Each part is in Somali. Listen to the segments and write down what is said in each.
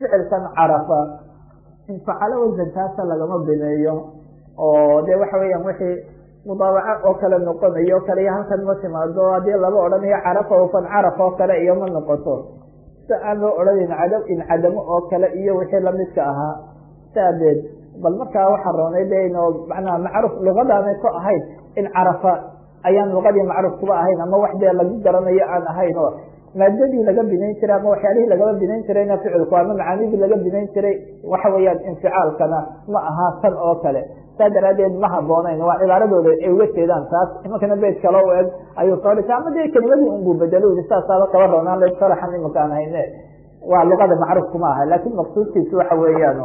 ficilkan carafa infacalo wasankaasa lagama bineeyo oo de waxa weeyaan wixii mudaabaco oo kale noqonayo kale iyo halkan ma timaado haddii laba odhanayo carafa ofan caraf oo kale iyo ma noqoto si aan loo odhanin cada incadamo oo kale iyo wixii lamidka ahaa saadeed bal markaa waxaa roonay de ino macnaha macruuf luqadaanay ku ahayn in carafa ayaan luqadii macruuf kuba ahayn ama wax dee lagu garanayo aan ahayn oo maadadii laga binayn jiray ama waxyaalihii lagaba binayn jirayna ficilku ama macaanidii laga binayn jiray waxa weeyaan inficaalkana ma aha tan oo kale saa daraadeed ma haboonayn waa cibaaradooda ay uga jeedaan taas imankana beyt kale u eg ayuu soo dhisa ama dee kelimadii unbuu bedelo yii saasaaba kaba roonaan la sharaxan imanka aan hayne waa luqada macruuf kuma aha laakin maqsuudkiisi waxa weeyaan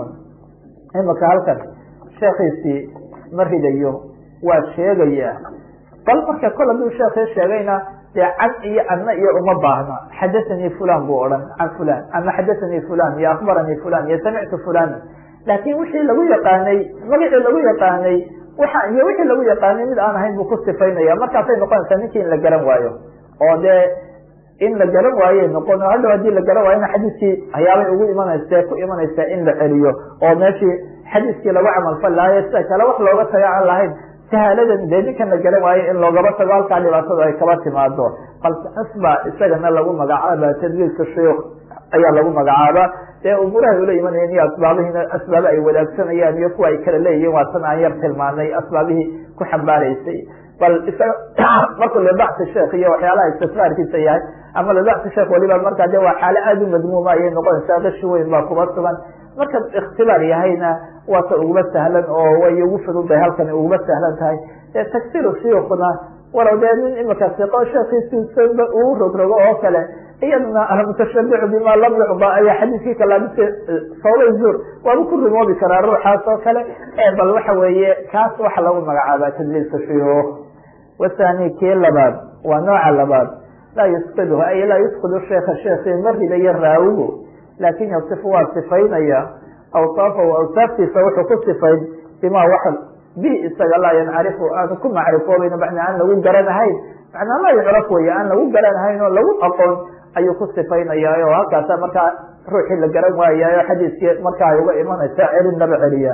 imanka halkan sheekiisii ma ridayo waa sheegaya bal marka kol hadduu sheekii sheegayna dee can iyo anna iyo uma baahna xadathanii fulan buu odhan can fulan ama xadathanii fulan iyo akbaranii fulan iyo samictu fulan laakin wixii lagu yaqaanay magacii lagu yaqaanay waxa iyo wixii lagu yaqaanay mid aan ahayn buu ku sifaynaya markaasay noqonaysaa ninkii in la garan waayo oo dee in la garan waaye noqon hadhow hadii la garan waayona xadiiskii ayaabay ugu imanaysa ku imanaysaa in la celiyo oo meeshii xadiiskii lagu camalfal lahayo sida kale wax looga tago aan lahayn sahaaladan dee ninkan la garan waayo in loogaba tago halkaa dhibaatadu ay kaba timaado balse asba isagana lagu magacaaba tadliilka shuyuuk ayaa lagu magacaaba dee umuurahay ula imanayeen iyo asbaabihina asbaaba ay wadaagsanayaan iyo kuwa ay kala leeyihiin waa tan aan yar tilmaanay asbaabihii ku xambaaraysay bal isaga markuu libacsi sheekh iyo waxyaalaha istifraarkiisa yahay ama libacsi sheekh waliba markaa de waa xaalo aada u madmuuma ayay noqonaysaa qashi weyn baa kuba sugan marka ikhtibaar yahayna waa ta uguma sahlan oo way ugu fududahay halkan uguma sahlan tahay dee tagsiru shuyuukna walow dee nin imika siqo sheekiisiisanba uu rogrogo oo kale iyaduna almutashabicu bima lam yucda ayaa xadiiskii kalaabise sababay zuur waaba ku rimoobi karaa ruuxaas oo kale bal waxa weeye kaas waxa lagu magacaaba tadliilka shuyuuk wathani kii labaad waa nooca labaad laa yusqidhu ay laa yusqidu sheeka sheekii ma ridayo raawigu laakin yasifu waa sifaynaya awsaafahu awsaaftiisa wuxuu ku sifayn bima wax bi isaga laa yancarifu aanu ku macrifoobayn macnaa aan lagu garanahayn macnaa laa yucraf wey aan lagu garanahayn oo lagu aqoon ayuu ku sifaynaya oo halkaasa markaa ruuxii la garan waayaayo xadiiskii markaa ay uga imanaysa celin laba celiya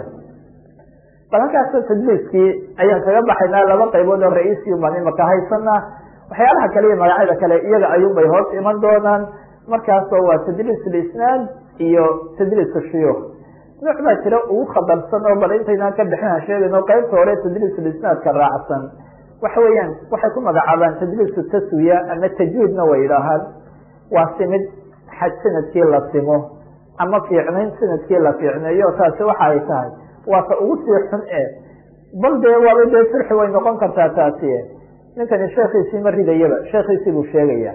bal halkaas tadliiskii ayaan kaga baxaynaa laba qaybood oo ra-iisiyu baan imaka haysana waxyaalaha kale iyo magacyada kale iyaga ayuunbay hoos iman doonaan markaasoo waa tadliis lisnaad iyo tadliiska shuyuuk nooc baa jira ugu khatarsan oo bal intaynaan ka bixin sheegayno qaybta hore tadliis lisnaadka raacsan waxa weeyaan waxay ku magacaabaan tadliisu taswiya ama tajwiidna way idhaahaan waa simid xaj sanadkii la simo ama fiicnayn sanadkii la fiicneeyo taasi waxa ay tahay waa ta ugu sii xun e bal dee waaba dee sirxi way noqon kartaa taasi ninkani sheekiisii ma ridayaba sheekiisii buu sheegaya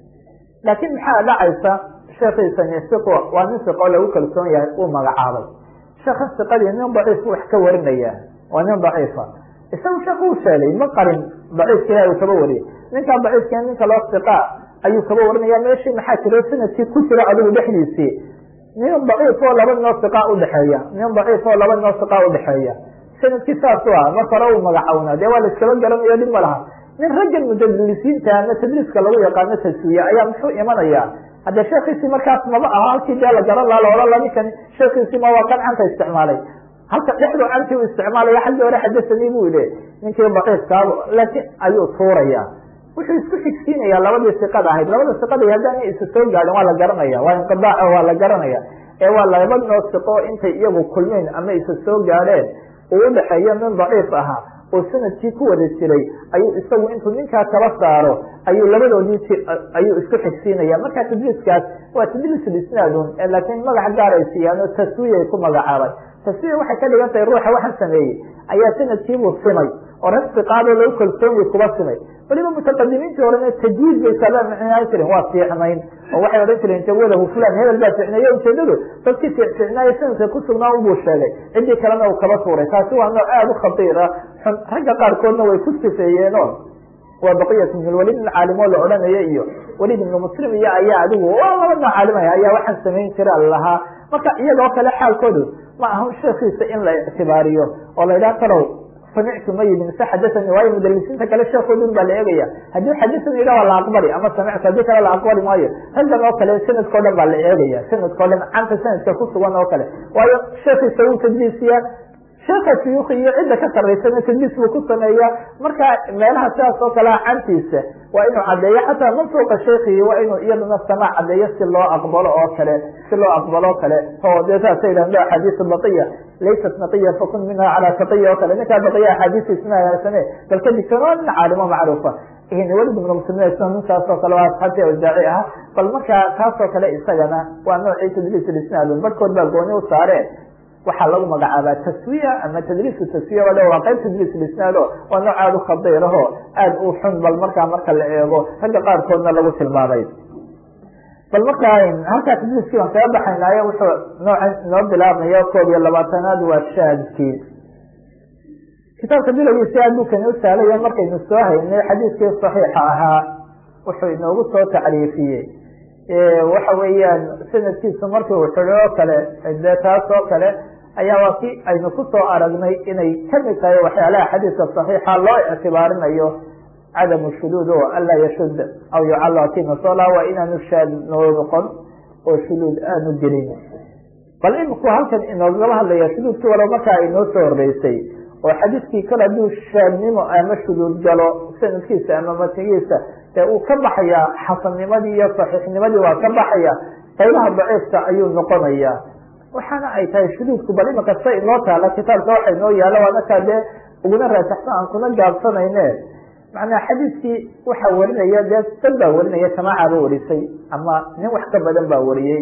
laakiin maxaa dhacaysa sheekiisani siqo waa nin siqo lagu kalsoon yahay uu magacaabay sheekhan siqadii nin daciif wax ka warinaya waa nin daciifa isaga sheek uu sheegay ma qarin daciifka ilahi uu kaba wariyay ninkaa daciifka ninka loo siqa ayuu kaba warinaya meeshii maxaa jiro sanadkii ku jira adigu dhexdiisii nin daciif oo laba noo siqa udhexeeya nin daciif oo laba noo siqa udhexeeya sanadkii saas u ah marka hore uu magacawnaa dee waa la iskaba garanayo dhib ma laha nin raggan mudalisiinta ama tadliiska lagu yaqaano taswiya ayaa muxuu imanaya hadde sheekiisii markaas maba aha halkii dee la garan laha laohan la ninkan sheekiisii ma waa kan canta isticmaalay halka dhexdu cantii u isticmaalaya xaggii hore xadasanii bu yihi ninkii daciifkaaba laakiin ayuu tuuraya wuxuu isku xigsiinaya labadii siqada ahayd labada siqada haddaan isa soo gaadin waa la garanaya waa inqidaac waa la garanaya ee waa laba noo siqo intay iyagu kulmeen ama isa soo gaadheen uu udhexeeyo nin daciif ahaa oo sanadkii ku wada jiray ayuu isagu intuu ninkaa kala saaro ayuu labadoodii ayuu isku xigsiinaya marka tadliiskaas waa tadliis lisnaadun laakiin magac gaar ay siiyaan oo taswiyay ku magacaabay taswiya waxay ka dhigan tahay ruuxa waxaan sameeyey ayaa sanadkiibuu simay oo rag siqaadoo lagu kalsoonyi kuba simay waliba mutaqadimiintii horena tajwiid bay saaba micnaan jiren waa fiicnayn oo waxay odhan jireen jawalahu fulan hebel baa ficneeye ujeedadu dadkii fiicnaaye sanadka kusugnaa unbuu sheegay ciddii kalena uu kaba tuuray taasi waa nooc aada u khatiir ah xun ragga qaarkoodna way ku sifeeyeeno waa baqiyat ibn lwalid in caalimo la odhanaya iyo walid ibnu muslim iyo ayaa adigu waa laba nooc caalimaya ayaa waxaan samayn jira lahaa marka iyadoo kale xaalkoodu ma aha sheekiisa in la ictibaariyo oo la yidhaha talow samictu ma yidhi mise xadasani waayo mudalisiinta kale sheekoodun baa la eegaya haddii xadasani yidha waa la aqbali ama samictu haddii kale la aqbali maayo raggan oo kale sanadkao dhan baa la eegaya sanadkao dhan canta sanadka ku sugan oo kale waayo sheekiisa wuu tadliisiyaa sheeka suyuuki iyo cidda ka saraysana tadliis buu ku sameeyaa marka meelaha sidaas oo kalea cantiisa waa inuu caddeeyo xataa mansuuqa sheekihi waa inuu iyadana samaac caddeeyo si loo aqbalo oo kale si loo aqbalo o kale oo dee saasa yidhahdo axaadiis baqiya laysat naqiya fakun minha calaa taqiya oo kale ninkaa baqiya axaadiistiisna hagaagsane bal ka digtoon waa nin caalimo macruufa walid ibnu muslimiin isna ninkaas oo kale waa asxaabtii awjaaci ah bal markaa taas oo kale isagana waa noocii tadliis isnaadun barhkood baa gooni u saareen waxaa lagu magacaabaa taswiya ama tadliisu taswiya wale waa qayb tadliis lisnaado waa nooc aada u khadiiraho aada u xun bal markaa marka la eego ragga qaarkoodna lagu tilmaamay bal markaa halkaa tadliiskii baan kaga baxaynaayo wuxuu noocan inoo bilaabmaya koob iyo labaatanaad waa shaadkii kitaabka bilowgiisi aad buu kani u sahlaya markaynu soo haynay xadiiskii saxiixa ahaa wuxuu inoogu soo tacriifiyey waxa weeyaan sanadkiisu markii uu xidho oo kale de taas oo kale ayaa waa ki aynu kusoo aragnay inay kamid tahay waxyaalaha xadiiska saxiixa loo ictibaarinayo cadamu shuduud o anlaa yashud aw yucala kimasola waa inaanu shaad noo noqon oo shuduud aanu gelin bal iminku halkan inoogaba hadlaya shuduudkii walo markaa inoo soo horeysay oo xadiiskii kale hadduu shaadnimo ama shuduud galo sanadkiisa ama matnigiisa dee uu ka baxaya xasannimadii iyo saxiixnimadii waa ka baxaya qaybaha daciifka ayuu noqonaya waxaana ay tahay shuduudku bal imika sa inoo taala kitaabka waxa inoo yaala waa markaa dee uguna raajaxsan aan kuna gaabsanayne macnaa xadiiskii waxaa warinaya dee dad baa warinaya jamaacaaba warisay ama nin wax ka badan baa wariyey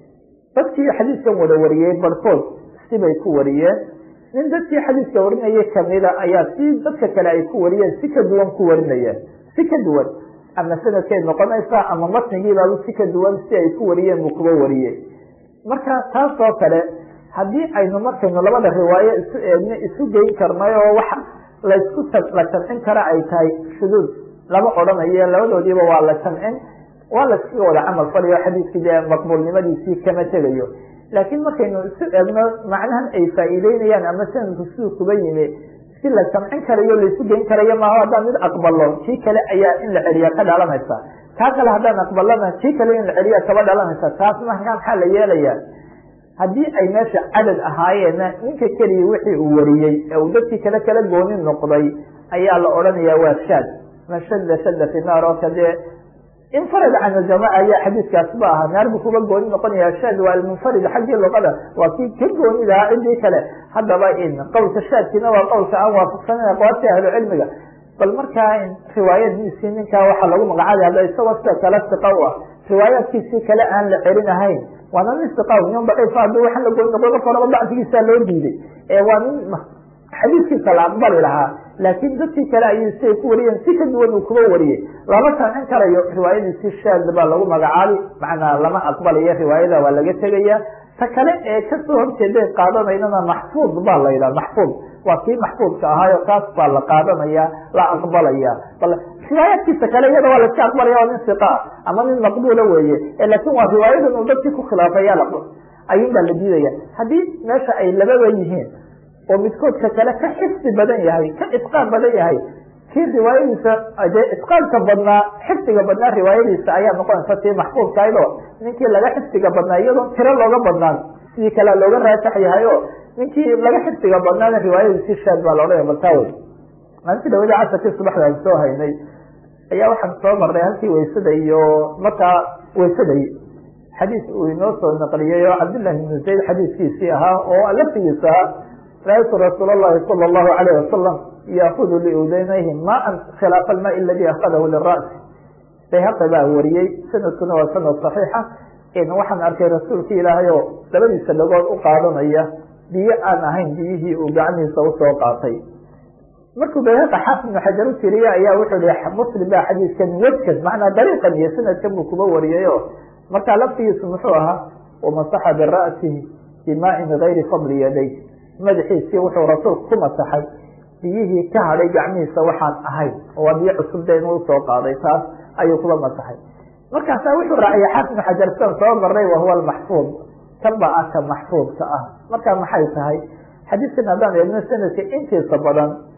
dadkii xadiiskan wada wariyey barhkood sibay ku wariyeen nin dadkii xadiiska warinayay kamida ayaa si dadka kale ay ku wariyeen si ka duwan ku warinayeen si ka duwan ama sanadkay noqonaysaa ama matnigiibaaba si ka duwan si ay ku wariyeen buu kuba wariyey marka taas oo kale haddii aynu markaynu labada riwaayo isu eegno isu geyn karnay oo wax laysku la jamcin kara ay tahay shuduud lama odhanayo labadoodiiba waa la jamcin waa layskaga wada camal falayo xadiiskii dee maqbuulnimadiisii kama tegayo laakiin markaynu isu eegno macnahan ay faa'iideynayaan ama sanadku siduu kuba yimi si la jamcin karayo laysu geyn karayo maaho haddaan mid aqbalo kii kale ayaa in la celiya ka dhalanaysa kaa kale haddaan aqbalana kii kale in la celiya kaba dhalanaysa taas markaa maxaa la yeelaya haddii ay meesha cadad ahaayeenna ninka keliya wixii uu wariyey ee uu dadkii kale kala gooni noqday ayaa la odhanaya waa shaad man shada shada fi naar oo kadee infarad can aljamaca ayaa xadiiskaas ba ahaa naar buu kuba gooni noqonaya shaad waa almunfarid xaggii luqada waa kii ka gooni lahaa cidii kale haddaba in qowlka shaadkiina waa qowlka aan waafaqsanan aqwaabta ahlu cilmiga bal markaa riwaayadiisii ninkaa waxaa lagu magacaabay hadda isagoo sida kale siqa u ah riwaayaadkiisii kale aan la celin ahayn waana nin siqa nin daciifa haddii waxaan la gooni noqdo marka horaba dacfigiisaa loo diiday ee waa nin xadiiskiisa la aqbali lahaa laakiin dadkii kale ayay siay ku wariyeen si ka duwan uu kuba wariyey lama sancin karayo riwaayadiisii shaad baa lagu magacaabi macnaa lama aqbalayo riwaayada waa laga tegaya ta kale ee kasoo horjeeday qaadanaynana maxfuud baa la yidhaha maxfuud waa kii maxfuudka ahaayo kaas baa la qaadanaya la aqbalaya bal riwaayaadkiisa kale iyada waa laiska aqbalaya waa nin siqa ama nin maqbuula weeye laakin waa riwaayadan uu dadkii ku khilaafaya ayun baa la diidaya haddii meesha ay lababa yihiin oo midkoodka kale ka xifdi badan yahay ka itqaan badan yahay kii riwaayadiisa dee itqaanka badnaa xifdiga badnaa riwaayadiisa ayaa noqonaysa tii maxfuudkahaydoo ninkii laga xifdiga badnaa iyadoo tiro looga badnaan sidii kale looga raajax yahay o ninkii laga xifdiga badnaana riwaayadiisii shaad baa laodhanaya baltaawe maalintii dhawada casarkii subaxda aan soo haynay ayaa waxaan soo marnay halkii waysada iyo markaa waysaday xadiis uu inoo soo naqliyey oo cabdillahi ibnu zayd xadiiskiisii ahaa oo laftigiisa ahaa raaytu rasuul اlahi salى اlahu alayh wasalam yaakudu liudaynayhi maan khilaafa almaai aladi akadahu lira'si bayhaqi baa wariyey sanadkuna waa sanad صaxiixa waxaan arkay rasuulki ilaahay oo labadiisa dhagood u qaadanaya biyo aan ahayn biyihii uu gacmihiisa usoo qaatay markuu bayhaqi xaafid ibnu xajar u tiriye ayaa wuxuu hi muslim baa xadiiskan wejkan macnaa dariiqan iyo sanadkan buu kuba wariyay o markaa laftigiisu muxuu ahaa wamasaxa bira'sihi bimaain gayri fadli yaday madaxiisii wuxuu rasuulku ku masaxay biyihii ka hadhay gacmihiisa waxaan ahayn oo waa biyo cusub de inuu usoo qaaday taas ayuu kuba masaxay markaasa wuxuu raaciyay xaafid ibnu xajar sidan soo marnay wahuwa almaxfuud kan ba ah ka maxfuudka ah marka maxay tahay xadiiskan haddaan eegno sanadka intiisa badan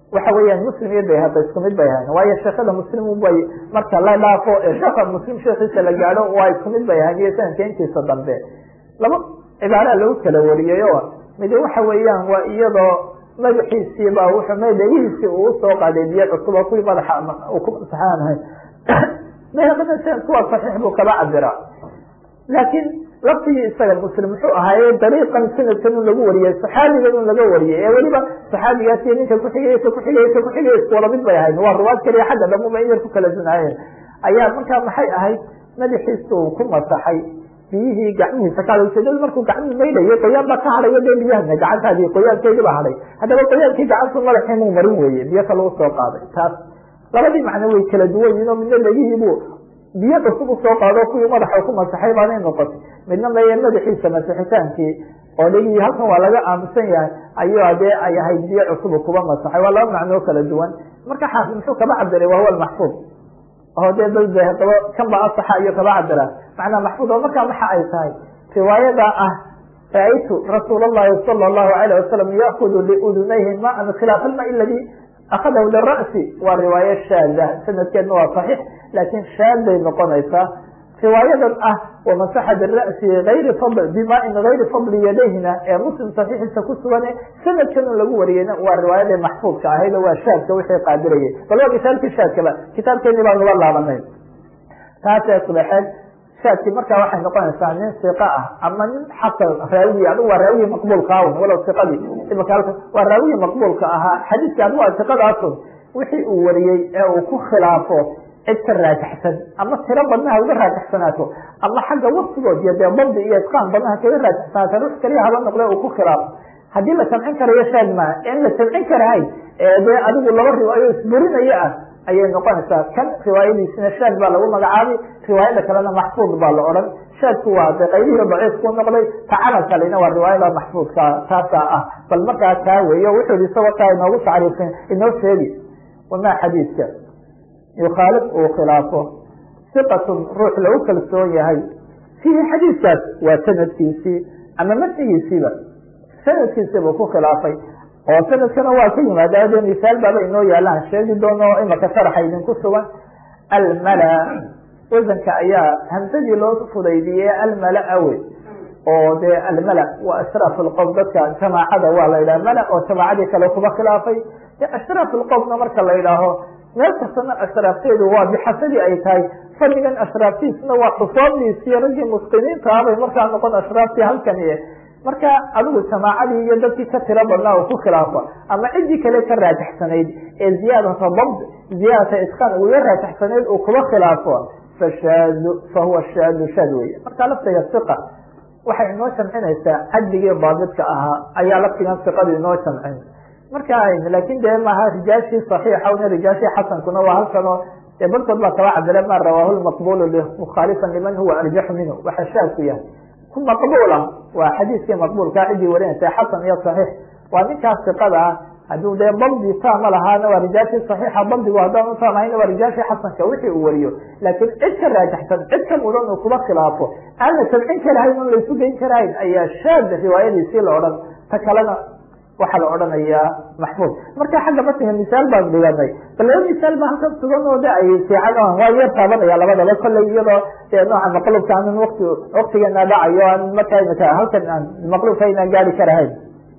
waxa weeyaan muslim iyo bayhaqi isku mid bay ahayn waayo sheekada muslim bay marka la dhaafo sheeka muslim sheekiisa la gaadho waa isku mid bay ahayn iyo sanadka intiisa dambe laba cibaara lagu kala wariyey oo mid waxa weeyaan waa iyadoo madaxiisiiba wuxuu madagihiisii uu usoo qaaday biyo cusub oo kuwii madaxa uu ku masaxaanahay bayhaqina sanadku waa saxiix buu kaba cabiraa laakiin laftigii isaga muslim muxuu ahaaye dariiqan sanadkan un lagu wariyey saxaabigan un laga wariyey ee weliba saxaabigaas iyo ninka kuxigaysa kuxigaysa kuxigaysa wala mid bay ahayd waa ruwaad kaliya xagga dhamuba in yar ku kala dunaayeen ayaa markaa maxay ahayd madaxiisa uu ku masaxay biyihii gacmihiisa ka haday ujeedadu markuu gacmihii maydhayo qoyaan baa ka hadhayo dee biyahana gacantaadii qoyaankeedii baa hadhay haddaba qoyaankii gacantu madaxii muu marin weeye biyo kale usoo qaaday taas labadii macno way kala duwan yihin oo midna legihiibuu biyo cusub usoo qaado kuwii madaxa ku masaxay baanay noqotay midna meye madaxiisa masixitaankii oo dhegihii halkan waa laga aamusan yahay ayuu dee ay ahayd biyo cusubu kuba masaxay waa laba macnoo kala duwan marka xaafid muxuu kaba cabiray wahuwa maxfuud oo dee dadaba kan ba asaxa iyo kaba cabira macnaa maxfuud oo markaa maxa ay tahay riwaayada ah raaytu rasuul اllahi sala اllahu alayh wasalam yaakudu liudunayhi maan khilaaf alma ladi akadahu lira'si waa riwaayo shaada sanadkeedna waa saxiix laakiin shaaday noqonaysaa riwaayadan ah wamasaxa bira'si ayri fadl bimain gayri fadli yadayhina ee muslim saxiixiisa ku sugane sanadkan un lagu wariyeyna waa riwaayadii maxfuudka ahayd oo waa shaadka wixii qaadirayay bal waa misaalkii shaadkaba kitaabkeeni baan uga laabanay taasee subaxeed shaadkii markaa waxay noqonaysaa nin siqa ah ama nin xasan raawiyi adigu waa raawiyi maqbuulka awn walow siqadii imaka halka waa raawiyi maqbuulka ahaa xadiiskii adigu waa siqadaasun wixii uu wariyey ee uu ku khilaafo cid ka raajixsan ama tiro badnaha uga raajixsanaato ama xagga waktigood iyo dee dabdi iyo itqaan badnaha kaga raajixsanaato rux kaliya haba noqde uu ku khilaafo haddii la samcin karayo shaad maa in la samcin karahayn ee dee adigu laba riwaayo isburinaya ah ayay noqonaysaa kan riwaayadiisina shaad baa lagu magacaabay riwaayada kalena maxfuud baa la odhan shaadku waa de qaybihii daciifku noqday tacala kalena waa riwaayada maxfuudka taasaa ah bal markaa taa weeyo wuxuu yihi isagoo taa inoogu tacriifin inoo sheegi wamaa xadiidka yukhaalif uu khilaafo siqatun ruux lagu kalsoon yahay fiihi xadiidkaas waa sanadkiisii ama matnigiisiiba sanadkiisiibuu ku khilaafay oo sanadkana waa ka yimaada de misaal baaba inoo yaalaan sheegi doono imaka sharaxa idinku sugan almala wasanka ayaa hamsadii loo fudaydiyey almala awe oo dee almala waa ashraaf lqowm dadka jamaacada waa la yidhaha mala oo jamaacadii kale kuba khilaafay de ashraaf lqowmna marka la yidhaaho meel kastana ashraafteedu waa bixasadii ay tahay fadligan ashraaftiisna waa xusoobdiisiyo raggii muslimiinta ah bay markaa noqon ashraaftii halkani marka adigu jamaacadii iyo dadkii ka tiro badnaa uu ku khilaafo ama ciddii kale ka raajixsanayd ee ziyaadata dabd ziyaadata itqaan uga raajixsanayd uu kuba khilaafo fashaadu fahuwa shaadu shaad wey marka laftiga siqa waxay inoo jamcinaysaa cadligii daabidka ahaa ayaa laftigan siqadu inoo jamcin marka laakin dee maaha rijaashii saxiixa una rijaashii xasankuna waa halkanoo dee barkood baa kaba cabire ma rawaahu lmaqbulu mukhaalifan liman huwa arjaxu minhu waxa shaadku yahay ku maqbuula waa xadiiskii maqbuulkaa ciddii warinaysa xasan iyo saxiix waa ninkaas siqada ah hadduu dee dabdi taama lahaana waa rijaashii saxiixa dabdigu haddaan utaamahayna waa rijaashii xasanka wixii uu wariyo laakiin cid ka raajaxsan cid ka mudan uu kuba khilaafo aan la samcin karahayn on laysu geyn karahayn ayaa shaad riwaayadiisii la odhan ta kalena waxaa la odhanayaa maxfuud marka xagga matniga misaal baan dhiganay bal laba misaal ba halkan sugan oo de ay fiican waa yar taabanaya labadaba kolley iyadoo dee nooca maqlubka aanan wati waktigeena dhacayo aan markaa imika halkan aan maqlubka aynaan gaari karahayn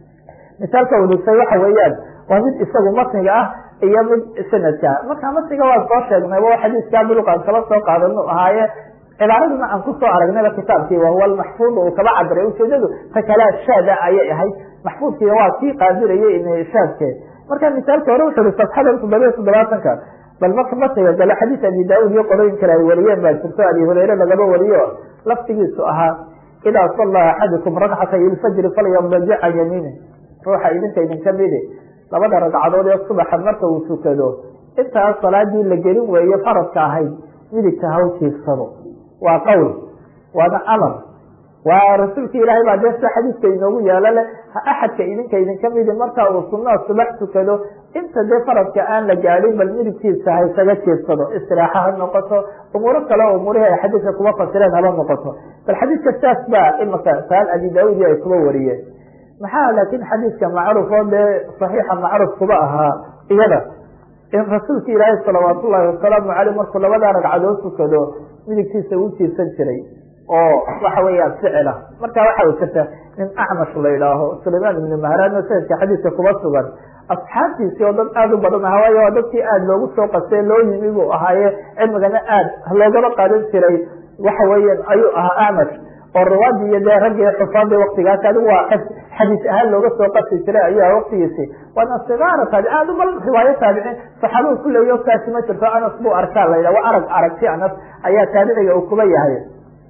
misaalka udusay waxa weeyaan waa mid isagu matniga ah iyo mid sanadka marka matniga waa soo sheegnay wa xadiiskaa buluqaan kala soo qaadanu ahaaye cibaaraduna aan kusoo aragnayba kitaabkii wahuwa almaxfuud uu kaba cabiray ujeedadu ta kalea shaada ayay ahayd maxfuudkii waa kii qaadirayay shaadke marka misaalka hore wuxu uhi safxada toddobiya toddobaatanka bal marka matniga gale xadiis abi daauud iyo qolooyin kale ay wariyeen baa jirto abi hureyre lagaba wariyo laftigiisu ahaa idaa sallaa axadukum rakcatay ilfajri falyadajic can yamiini ruuxa idinka idinka midi labada ragcadood ee subaxa marka uu tukado intaas salaadii la gelin weeye faradka ahayd midigta haw jiifsado waa qowl waana amar waa rasuulki ilaahay baa dee sida xadiiska inoogu yaalo le axadka idinka idinka midi marka uu sunaa subax tukado inta dee faradka aan la gaadin bal midigtiisa ha isaga jiifsado istiraaxa ha noqoto umuuro kale oo umuurihii ay xadiiska kuba fasireen haba noqoto bal xadiiska saas baa imaka saal abi daauud ay kuba wariyeen maxaa laakiin xadiiska macruuf oo dee saxiixa macruuf kuba ahaa iyada in rasuulka ilaahay salawaat ullaahi wasalaamu caleyh markuu labadaa ragcadood tukado midigtiisa uu jiirsan jiray oo waxa weeyaan ficila marka waxa jirta nin acmash la idhaaho sulaymaan ibni mahraano sanadka xadiiska kuma sugan asxaabtiisii oo dad aada u badan aha waayo waa dadkii aada loogu soo qastay loo yimi buu ahaaye cilmigana aada loogaba qaadan jiray waxa weeyaan ayuu ahaa acmash oo riwaadii iyo dee raggii xufaadii waktigaas adigu waa xadiis ahaan looga soo qasi jiray ayuu waktigiisi waana sigaara taabici aad bal riwaayo taabiciin saxaabadu ku leeyo kaasi ma jirto anas buu arkaa la yidhah waa arag aragti anas ayaa taabiciga uu kuba yahay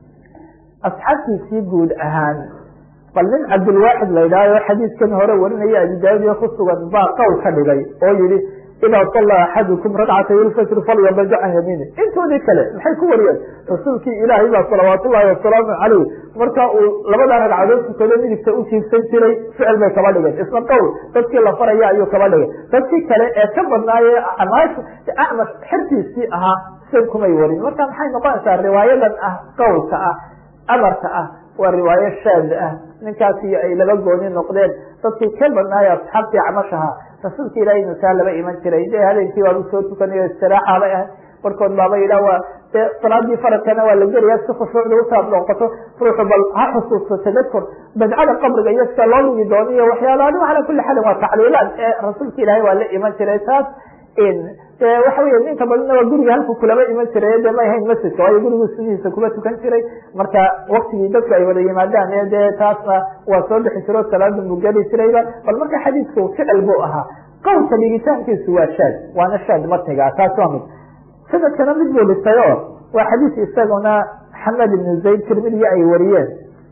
asxaabtiisii guud ahaan bal nin cabdilwaaxid la yidhahyo xadiiskan hore warinaya abi daaudiya ku sugan baa qowl ka dhigay oo yihi idaa salla axadukum ragcatay ilfajri falyabada can yamiini intoodii kale maxay ku wariyeen rasuulkii ilaahay baa salawaat ullahi wasalaamu caleyh marka uu labada ragcadood tukado midigta u jiibsan jiray ficil bay kaba dhigeen isna qowl dadkii la faraya ayuu kaba dhigay dadkii kale ee ka badnaaye acmash xertiisii ahaa sid kumay warin marka maxay noqonaysaa riwaayadan ah qowlka ah amarka ah waa riwaayo shaad ah ninkaas iyo ay laba gooni noqdeen dadkii ka badnaayo asxaabtii acmashaha rasuulka ilahay masaa laba iman jiray de habeenkii waaba soo tukanayo istiraaxa bay ahay barkood baaba yidhah waa de salaadii faradkana waa la gelaya si khushuucda utaad noqoto ruuxu bal ha xusuusto tadakur badcada qabriga iyo sida loo dhigi doono iyo waxyaala adigu calaa kuli xaalin waa tacliilaad ee rasuulka ilaahay waa la iman jiray taas de waxa wey inta badanna waa guriga halku kulaba iman jiray de may hayn masjidka waayo gurigu sudihiisa kuma tukan jiray marka waktigii dadku ay wada yimaadaan e dee taasna waa soo bixi jiro salaada buu geli jirayba bal marka xadiidku ficil buu ahaa qowlka dhigitaankiisu waa shaad waana shaad matniga taas waa mid sanadkana mid buu dhistay o waa xadiis isaguna xamed ibnu zayd tirmidiya ay wariyeen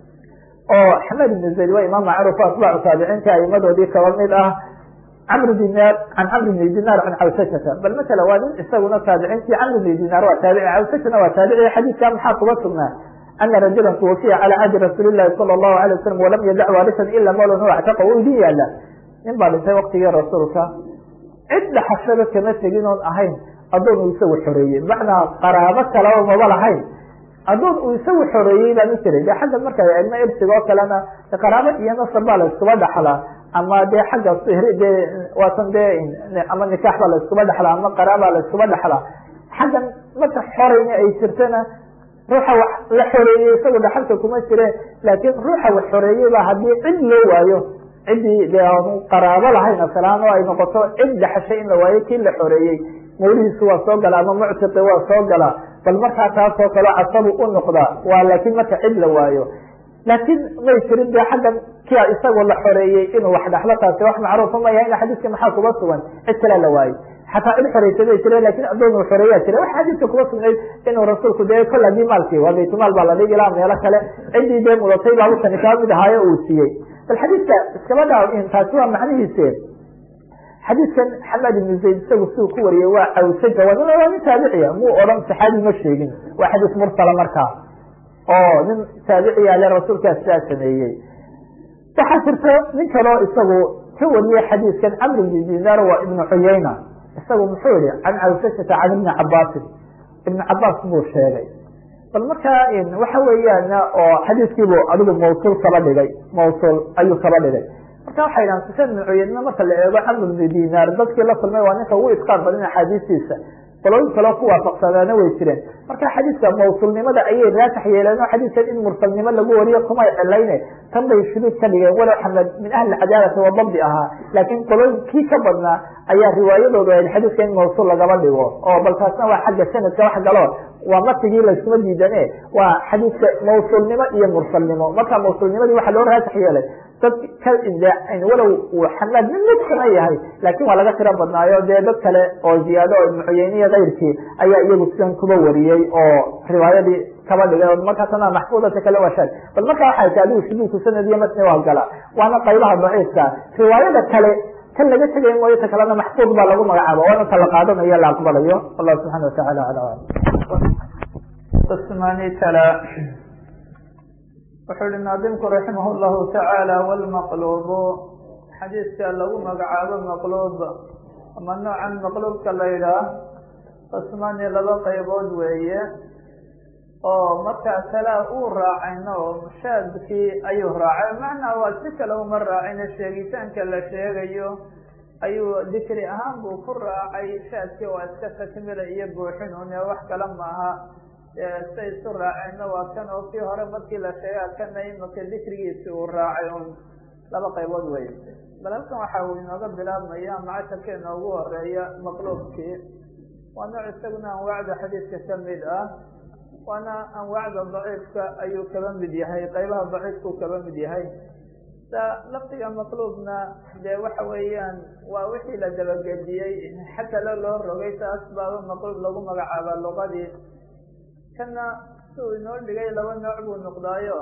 oo xamed ibnu zayd waa imaam macruuf atbaacu taabiciinta aimadoodii kaba mid ah camr dinaar can camr bni dinaar can cawsashata bal matala waa nin isaguna taabiciintii camr bni dinaar waa taabici cawsashana waa taabici xadiidka maxaa kuba sugnaa ana rajula tuwafiya calى cahdi rasuuli lahi salى الlahu alay wasalam walam yadac waarisan ila mawlan hu actaqa u idin yaala nin baa dhintay waktigii rasuulka cid dhaxashaba kama tegin oon ahayn adoon uu isagu xoreeyey bimacnaa qaraabo kalaba maba lahayn adoon uu isagu xoreeyey baa ma jiray de xagga marka eegno irsiga oo kalena qaraabo iyo nasab baa la iskuba dhaxlaa ama de xagga de waatan de ama nikaax baa la iskuba dhaxlaa ama qaraabaa la iskuba dhaxlaa xaggan marka xorayna ay jirtana ruuxa wax la xoreeyey isagu dhaxalka kuma jire laakiin ruuxa wax xoreeyey ba haddii cid loo waayo ciddii de qaraabo lahayn asalaan oo ay noqoto cid dhaxashay in la waayo kii la xoreeyey mawlihiisu waa soo gala ama muctiqi waa soo galaa bal markaa taasoo kale casabu u noqdaa waa laakiin marka cid la waayo laakiin may jirin de xaggan kia isagoo la xoreeyey inuu wax dhaxlo taasi wax macruufa ma yahay xadiiska maxaa kuba sugan cid kale la waayey xataa cid xoreysa bay jireen lakin adoon uu xoreeyaa jira wax xadiiska kuba sugnayd inuu rasuulku de kol hadii maalkii waa baytumaal baa la dhigi ilaa meelo kale ciddii dee mudatay baa usani kaa mid ahaayo uu siiyey bal xadiiska iskaba dhaa taasi waa macnihiise xadiidkan xamed ibnu zayd isagu siduu ku wariyey waa cawsaja waa nin taabiciya muu odhan saxaabi ma sheegin waa xadiis mursala markaa oo nin taabiciya le rasuulkaa sidaa sameeyey waxaa jirta nin kaloo isagu ka wariyey xadiiskan camr ibni dinaar waa ibnu cuyayna isagu muxuu yihi can cawsashata can ibni cabaasin ibni cabaas buu sheegay bal markaa waxa weeyaan oo xadiiskiibuu adigu mawsuul kaba dhigay mawsuul ayuu kaba dhigay marka waxay dhahan sufyaan ibn cuyeyna marka la eego camr ibni dinaar dadkii la kulmay waa ninka ugu isqaar badan axaadiistiisa qolooyin kaloo ku waafaqsadaana way jireen marka xadiiska mawsulnimada ayay raasax yeeleen oo xadiiskan in mursalnimo lagu wariyo kumay cilayne tan bay shuduud ka dhigeen walow xamed min ahli cadaalati wa dabdi ahaa laakiin qolooyin kii ka badnaa ayaa riwaayadoodu ahayd xadiiska in mawsul lagaba dhigo oo bal taasna waa xagga sanadka wax galo waa matigii layskuma diidane waa xadiiska mawsulnimo iyo mursalnimo marka mawsulnimadii waxaa loo raasax yeelay dad ka walow uu xamaad mid midsana yahay laakin waa laga tiro badnaayo dee dad kale oo ziyaado oo ibnu cuyeyniya kayrkii ayaa iyagu sidan kuba wariyey oo riwaayadii kaba dhigay markaasna maxfuudata kale waa shaad bal markaa waxay tahay adigu shuduudku sanad iyo matni waa gala waana qaybaha daciifka riwaayada kale kan laga tegay mooyo ta kalena maxfuud baa lagu magacaaba waana ta la qaadanayo la aqbalayo wallahu subxana wataala ala wuxuu ihi naadimku raximah llahu tacaala wlmaqlubu xadiiska lagu magacaabo maqluub ama noocan maqluubka la yidhaah qismani laba qaybood weeye oo markaa kalea uu raacayno oo mushaadkii ayuu raacay macnaa waa si kale uma raacayno sheegitaanka la sheegayo ayuu dikri ahaan buu ku raacay shaadkii waa iska takmila iyo buuxin une wax kale maaha say isu raaceenna waa kan oo kii hore markii la sheegaa kana imaka dikrigiisi uu raacay un laba qaybood wey bal halkan waxa uu inooga bilaabmaya macasharka inoogu horeeya maqluubkii waa nooc isaguna anwaacda xadiidka kamid ah waana anwaacda daciifka ayuu kaba mid yahay qaybaha daciifkuu kaba mid yahay sa lafdiga maqluubna dee waxa weeyaan waa wixii la dabagediyey xakalo loo rogay taas baaba maqluub lagu magacaaba luqadii kana si uu inoo dhigay laba nooc buu noqdaayo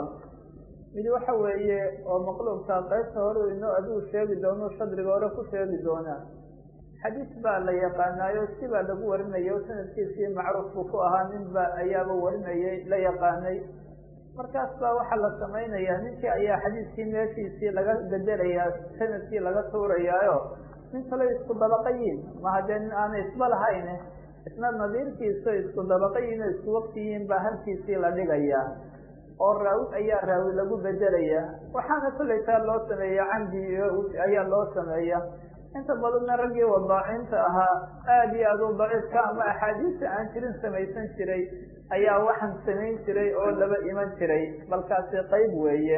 mid waxa weeye oo maqluubka qaybta hore inoo adigu sheegi doono shadriga hore ku sheegi doonaa xadiis baa la yaqaanaayo si baa lagu warinayo sanadkiisii macruuf buu ku ahaa nin ba ayaaba warinayay la yaqaanay markaas baa waxaa la samaynayaa ninkii ayaa xadiiskii meeshiisii laga bedelayaa sanadkii laga tuurayaayo nin kale isku dabaqayiin ma haddee nin aanay isba lahayn isna nadiirkiisa isku dabaqayiin oo isku waqtiyiin baa halkiisii la dhigayaa oo raawi ayaa raawi lagu bedelaya waxaana kollay taa loo sameeya camdi ayaa loo sameeya inta badanna raggii wadaacinta ahaa aada iyo aad u daciifka ama axaadiista aan jirin samaysan jiray ayaa waxaan samayn jiray oo laba iman jiray balkaasi qayb weeye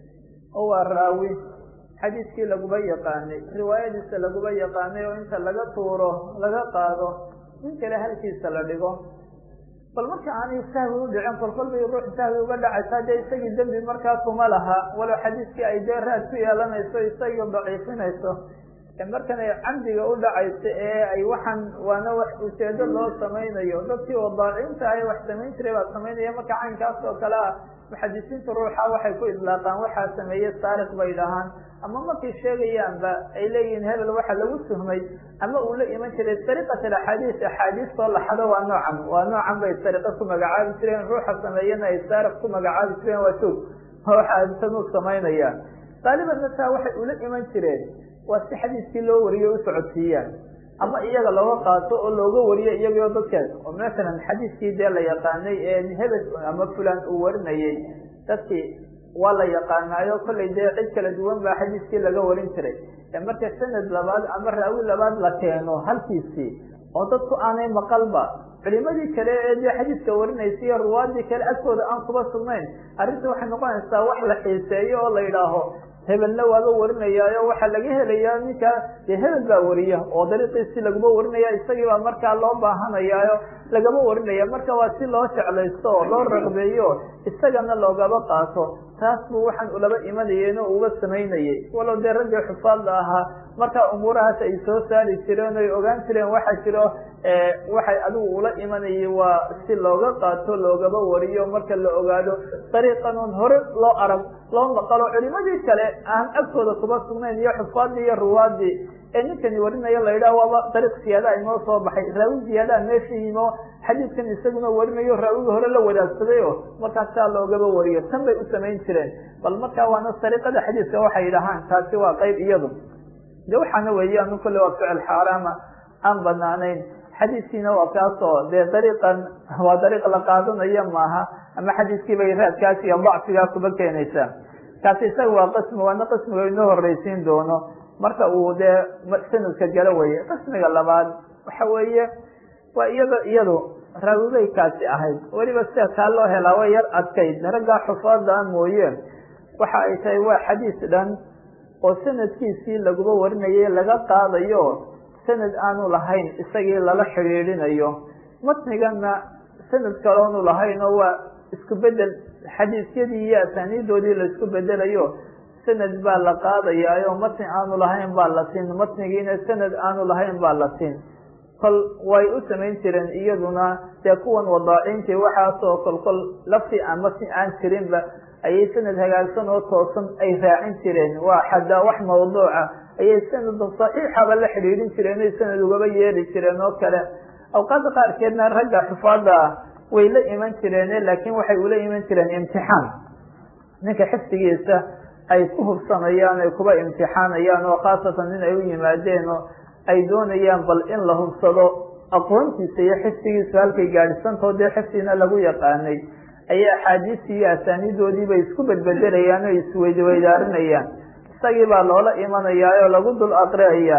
oo waa raawi xadiiskii laguba yaqaanay riwaayadiisa laguba yaqaanay oo inta laga tuuro laga qaado nin kale halkiisa la dhigo bal marka aanay sahwi u dhicin kolkol bay ruux sahwi uga dhacaysaa dee isagii dembi markaa kuma laha walow xadiiskii ay dee raad ku yeelanayso isagii daciifinayso markan ay camdiga u dhacayso ee ay waxaan waana wax ujeedo loo samaynayo dadkii wadaacinta ah wax samayn jiray baa samaynaya marka caynkaas oo kale ah muxadisiinta ruuxa waxay ku idlaaqaan waxaa sameeye saariq bay dhahaan ama markay sheegayaanba ay leeyihiin hebel waxa lagu tuhmay ama uu la iman jiray sariqat axaadiis axaadiistoo laxado waa noocan waa noocan bay sariqa ku magacaabi jireen ruuxa sameeyana ay saariq ku magacaabi jireen waa joog waxasan u samaynaya qaalibanna taa waxay ula iman jireen waa si xadiiskii loo wariyo u socodsiiyaan ama iyaga looga qaato oo looga wariyo iyagoo dadkaas oo masalan xadiiskii dee la yaqaanay ee hebel ama fulan uu warinayay dadkii waa la yaqaanaayo kollay dee cid kala duwan baa xadiiskii laga warin jiray marka sanad labaad ama raawi labaad la keeno halkiisii oo dadku aanay maqalba culimadii kale ee dee xadiiska warinaysa iyo ruwaadii kale agtooda aan kuba sugnayn arrinta waxay noqonaysaa wax la xiiseeyo oo la yidhaaho hebelna waaba warinayaayo waxaa laga helayaa ninka dee hebel baa wariya oo dariiqiisii laguma warinaya isagii baa markaa loo baahanayaayo lagama warinaya marka waa si loo jeclaysto oo loo raqbeeyo isagana loogaba qaato taas buu waxaan ulaba imanayeen oo uga samaynayay walow dee raggii xufaadda ahaa markaa umuurahaas ay soo saari jireen oy ogaan jireen waxaa jiro waxay adigu ula imanayay waa si looga qaato loogaba wariyo marka la ogaado dariiqan oon hore loo arag loo maqalo culimadii kale aan agtooda kuba sugnayn iyo xufaadii iyo ruwaadii ee ninkani warinayo la yidhaha waaba dariiq siyaadaha inoo soo baxay raawi ziyaadaha meesha yimo xadiidkan isaguna warinayo raawigi hore la wadaagsaday o markaas saa loogaba wariyo tan bay u samayn jireen bal markaa waana sariiqada xadiiska waxay dhahaan taasi waa qayb iyadu de waxaana weeye anu kolle waa ficil xaaraama aan banaanayn xadiiskiina waa kaasoo dee dariiqan waa dariiq la qaadanayo maaha ama xadiiskii bay raadkaas iyo dacfigaa kuba keenaysaa kaasi isaga waa qismi waana qismiga inoo horreysiin doono marka uu dee sanadka galo weye qismiga labaad waxa weeye waa iyado iyadu raawibay kaasi ahayd weliba sida kaa loo helaa way yar adkayd raggaa xufaada mooye waxa ay tahay waa xadiis dhan oo sanadkiisii laguba warinayay laga qaadayo sanad aanu lahayn isagii lala xidhiidhinayo matnigana sanad kaloonu lahayn oo waa isku bedel xadiisyadii iyo asaaniidoodii la isku bedelayo sanad baa la qaadayaayo matni aanu lahayn baa la siin matnigiina sanad aanu lahayn baa la siin kol way u samayn jireen iyaduna dee kuwan wadaacintii waxaasoo kol kol lafti aan matni aan jirinba ayay sanad hagaagsan oo toosan ay raacin jireen waa xadaa wax mawduuca ayay sanad saxiixaba la xidhiidhin jireen ay sanad ugaba yeeli jireen oo kale awqaada qaarkeedna ragga xufaada ah way la iman jireen laakiin waxay ula iman jireen imtixaan ninka xifdigiisa ay ku hubsanayaan ay kuba imtixaanayaan oo khaasatan in ay u yimaadeen oo ay doonayaan bal in la hubsado aqoontiisa iyo xifdigiisu halkay gaadhisantao dee xifdigina lagu yaqaanay ayay axaadiistii iyo asaaniidoodii bay isku bedbedelayaan oo isweydweydaarinayaan isagii baa loola imanayaa oo lagu dul aqriayaa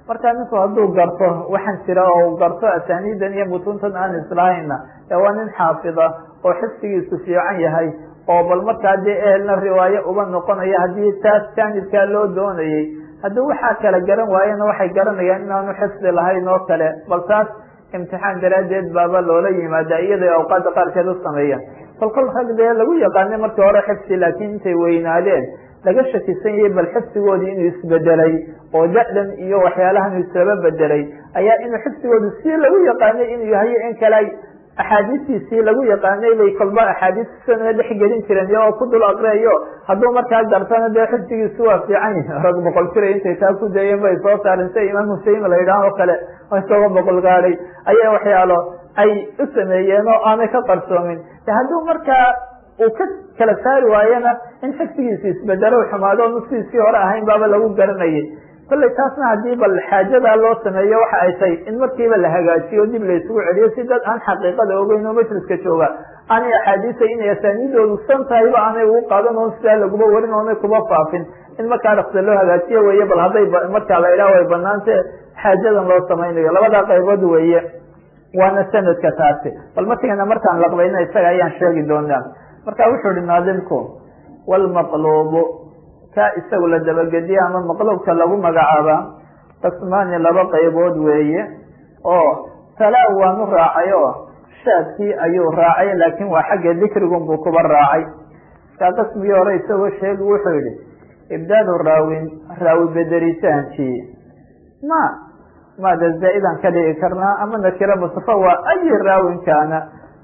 marka ninku hadduu garto waxaan jira oo garto asaaniidan iyo mutuntan aan islahayna ee waa nin xaafida oo xifsigiisu fiican yahay oo bal markaa dee ehelna riwaayo uba noqonaya haddii taas jaanibkaa loo doonayay haddii waxaa kala garan waayena waxay garanayaan inaanu xifdi lahayn oo kale bal taas imtixaan daraaddeed baaba loola yimaada iyada awqaada qaarkeed u sameeyaan kolkol rag dee lagu yaqaanay markii hore xifsi laakiin intay weynaadeen laga shakisan yahay bal xifsigoodii inuu isbedelay oo da-dan iyo waxyaalahan isaba bedelay ayaa inuu xifsigoodu si lagu yaqaanay inuu yahay in kale axaadiistiisii lagu yaqaanay bay kolba axaadiistisana dhex gelin jireen iyagoo ku dul aqriayo hadduu markaa gartana dee xifsigiisu waa fiican yahi rag boqol jira intay taa ku dayeen bay soo saaren sida imaam husein la yidhaah oo kale isagoo boqol gaadhay ayaa waxyaalo ay u sameeyeen oo aanay ka qarsoomin hadduu markaa uu ka kala saari waayana in xifsigiisi isbedelo xumaado o nuskiisii hore ahayn baaba lagu garanayay kollay taasna haddii bal xaajadaa loo sameeyo waxa ay tahay in markiiba la hagaajiyo dib la isugu celiyo si dad aan xaqiiqada ogeyn oo majliska jooga aanay axaadiisa inay asaaniidoodu san tahayba aanay ugu qaadan oon sidaa laguba warin oonay kuba faafin in markaa dhaksa loo hagaajiyo weeye bal hadday markaa la idhaah way banaante xaajadan loo samaynayo labadaa qaybood weeye waana sanadka taasi bal markayna markaan laqbayna isaga ayaan sheegi doonaa marka wuxuu ihi naadimku wlmaqluubu ka isagu la dabagediye ama maqluubka lagu magacaaba qismaani laba qaybood weeye oo talaa waanu raacay oo shaadkii ayuu raacay laakin waa xagga dikrigun buu kuba raacay kaa qismigii hore isagoo sheegi wuxuu yihi ibdaadu raawin raawi bederitaankii ma maada zaa-idan ka dhigi karnaa ama nakira mustafa waa ayi raawin kaana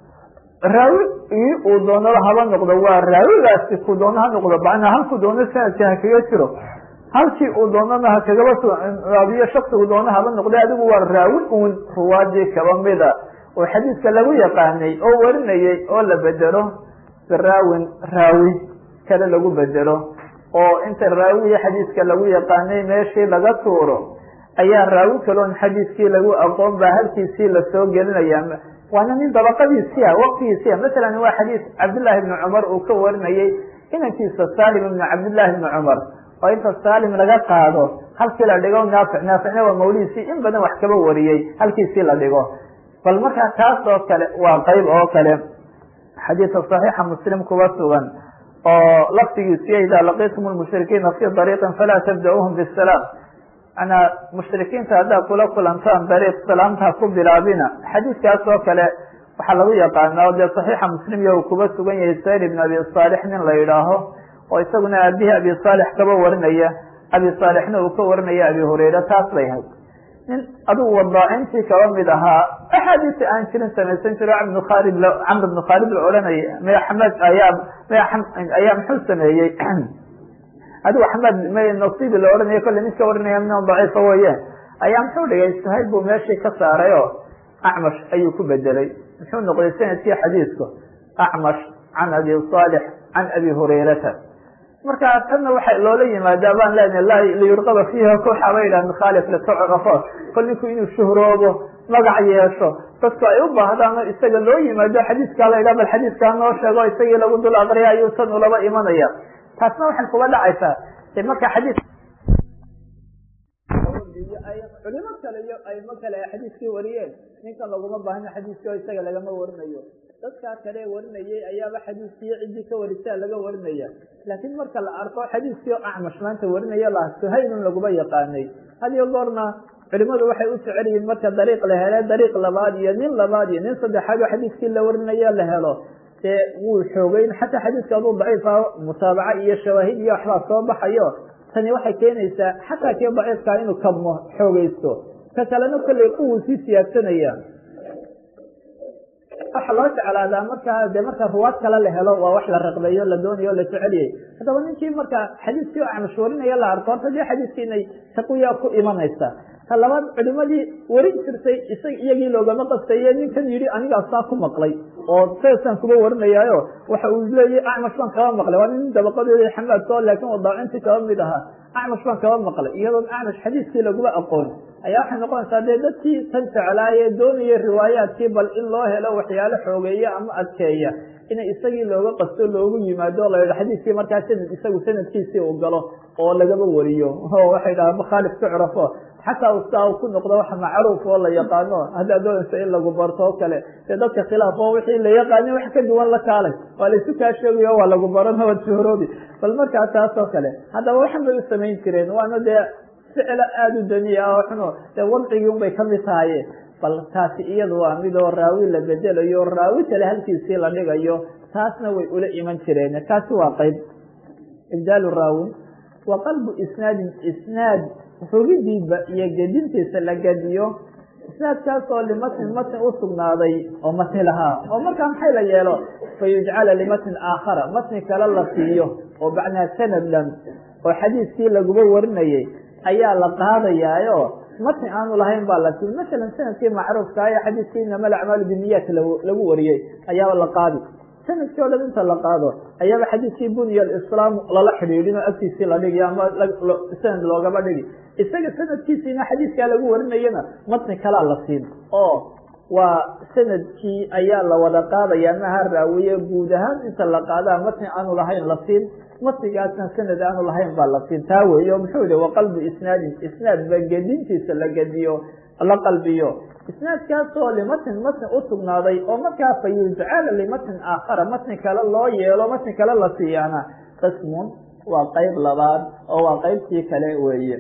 raawi ii uu doono haba noqdo waa raawigaasi ku doono ha noqdo macnaa halku doono sanadka ha kaga jiro halkii uu doonana ha kagaba raabiyo shaksigu doono haba noqda adigu waa raawi uun ruwaadii kaba mida oo xadiiska lagu yaqaanay oo warinayay oo la bedelo biraawin raawi kale lagu bedelo oo inta raawiya xadiiska lagu yaqaanay meeshii laga tuuro ayaa raawi kaloon xadiiskii lagu aqoon baa halkiisii lasoo gelinaya waana nin dabaqadiisia waqtigiisia masalan waa xadiis cabdillaahi ibni cumar uu ka warinayay inankiisa salim ibni cabdillahi ibni cumar oo inta salim laga qaado halkii la dhigo naafic naaficna waa mawlihiisii in badan wax kaba wariyey halkiisii la dhigo bal markaa taas oo kale waa qeyb oo kale xadiisa saxiixa muslim kuba sugan oo laftigiisiyo idaa laqiitum lmushrikiina fi dariiqin falaa tabda-uuhum bisalaam manaa mushrikiinta haddaad kula kulantaan dariiq salaamta ku bilaabina xadiiskaas oo kale waxaa lagu yaqaana o dee saxiixa muslim iyo uu kuba sugan yahay sayr ibn abi saalix nin la yidhaaho oo isaguna aabihii abi saalix kaba warinaya abi saalixna uu ka warinaya abi hurayra taas bay hayd nin adugu wadaacintii kaba mid ahaa axaadiisa aan jirin samaysan jiro bn khalid camr bn khaalid la odhanaya maya xamed ayaa ayaa muxuu sameeyey adigu axmed nasibi la odhanayo kolle nin ka warinaya min daciifa weye ayaa muxuu dhigay sahayb buu meeshii ka saaray oo acmash ayuu ku bedelay muxuu noqday sanadkii xadiisku acmash can abi saalix can abi hurayrata marka tanna waxa loola yimaadaa baan leenahay liyurqaba fiiha kuxa ba yidhah mikhaalif litucrafo kol ninku inuu shuhroobo magac yeesho dadku ay u baahdaan oo isaga loo yimaado xadiiskaa la yidhah bal xadiiskaa noo sheego isagii lagu dul aqriya ayuu tan ulaba imanaya taasna waxay kuga dhacaysaa de marka xadiis culimo kale iyo aymo kale ay xadiiskii wariyeen ninkan laguma baahno xadiiskii oo isaga lagama warinayo dadkaa kale warinayay ayaaba xadiiskii ciddii ka warisaa laga warinaya laakiin marka la arko xadiiskii oo acmash maanta warinaya la suhaylun laguma yaqaanay hadiyo goorna culimadu waxay u jecel yihiin marka dariiq la hele dariiq labaad iyo nin labaad iyo nin saddexaad oo xadiiskii la warinayo la helo dee wuu xoogeyn xataa xadiiska aduu daciifa mutaabaca iyo shawaahid iyo waxbaa soo baxayo tani waxay keenaysaa xataa kii daciifkaa inuu kabmo xoogeysto ka kalena kolley quwuu sii siyaadsanaya waxa loo jeclaadaa markaa de marka ruwaad kale la helo waa wax la raqbeeyo la doonayo o la jeceliyay haddaba ninkii marka xadiiskii o acmash warinaya la arko horta dee xadiiskii inay taqwiya ku imanaysa ta labaad culimadii warin jirtay isag iyagii loogama qastaye ninkan yidhi anigaa saa ku maqlay oo saasaan kuba warinayaayo waxa uu leeyahy acmash baan kaba maqlay waa nin dabaqadeeda xamaadko laakin wadaacintii kaba mid ahaa acmash baan kaba maqlay iyadoon acmash xadiiskii laguma aqoon ayaa waxay noqonaysaa dee dadkii tan jeclaaye doonaya riwaayaadkii bal in loo helo waxyaalo xoogeeya ama adkeeya inay isagii looga qasto loogu yimaado la yidha xadiiskii markaa sanad isagu sanadkiisii uu galo oo lagaba wariyo oo waxay dhahaan makhaalif tucrafo xataa ustaa ku noqdo wax macruuf oo la yaqaano haddaad doonayso in lagu barto oo kale dee dadka khilaaf oo wixii la yaqaani wax ka duwan la kaalay waa laysu kaa sheegayo waa lagu baran waad shooroobi bal markaa taas oo kale haddaba waxan bay u samayn jireen waana dee ficlo aada u daniya oo xuno dee wadcigii un bay kamid tahaye bal taasi iyadu waa mid oo raawi la bedelayo raawi kale halkiisii la dhigayo taasna way ula iman jireen taasi waa qayb ibdaalu raawin wa qalbu isnaadin isnaad rogidiiba iyo gedintiisa la gediyo isnaadkaas oo limatnin matn u sugnaaday oo matni lahaa oo markaa maxay la yeelo fa yujcala limatnin aakhara matni kale la siiyo oo bacnaa sanad dhan oo xadiiskii laguba warinayay ayaa la qaadayaayo matni aanu lahayn baa la tii masalan sanadkii macruufka ee xadiiskii inama alacmaalu biniyaat lagu wariyey ayaaba la qaadi sanadkii o dhan inta la qaado ayaaba xadiiskii bunya alislaam lala xidhiidhin oo agtiisii la dhigi ama sanad loogaba dhigi isaga sanadkiisiina xadiiskaa lagu warinayana matni kalaa la siin oo waa sanadkii ayaa la wada qaadaya maha raawiye guud ahaan inta la qaadaa matni aanu lahayn la siin matnigaasna sanad aanu lahayn baa la siin taa weeye o muxuu yihi waqalbu isnaadin isnaadba gedintiisa la gediyo la qalbiyo isnaadkaasoo limatnin matni u sugnaaday oo markaa fa yujcala limatnin aakhara matni kale loo yeelo matni kale la siiyaana qismun waa qeyb labaad oo waa qeybtii kale weeye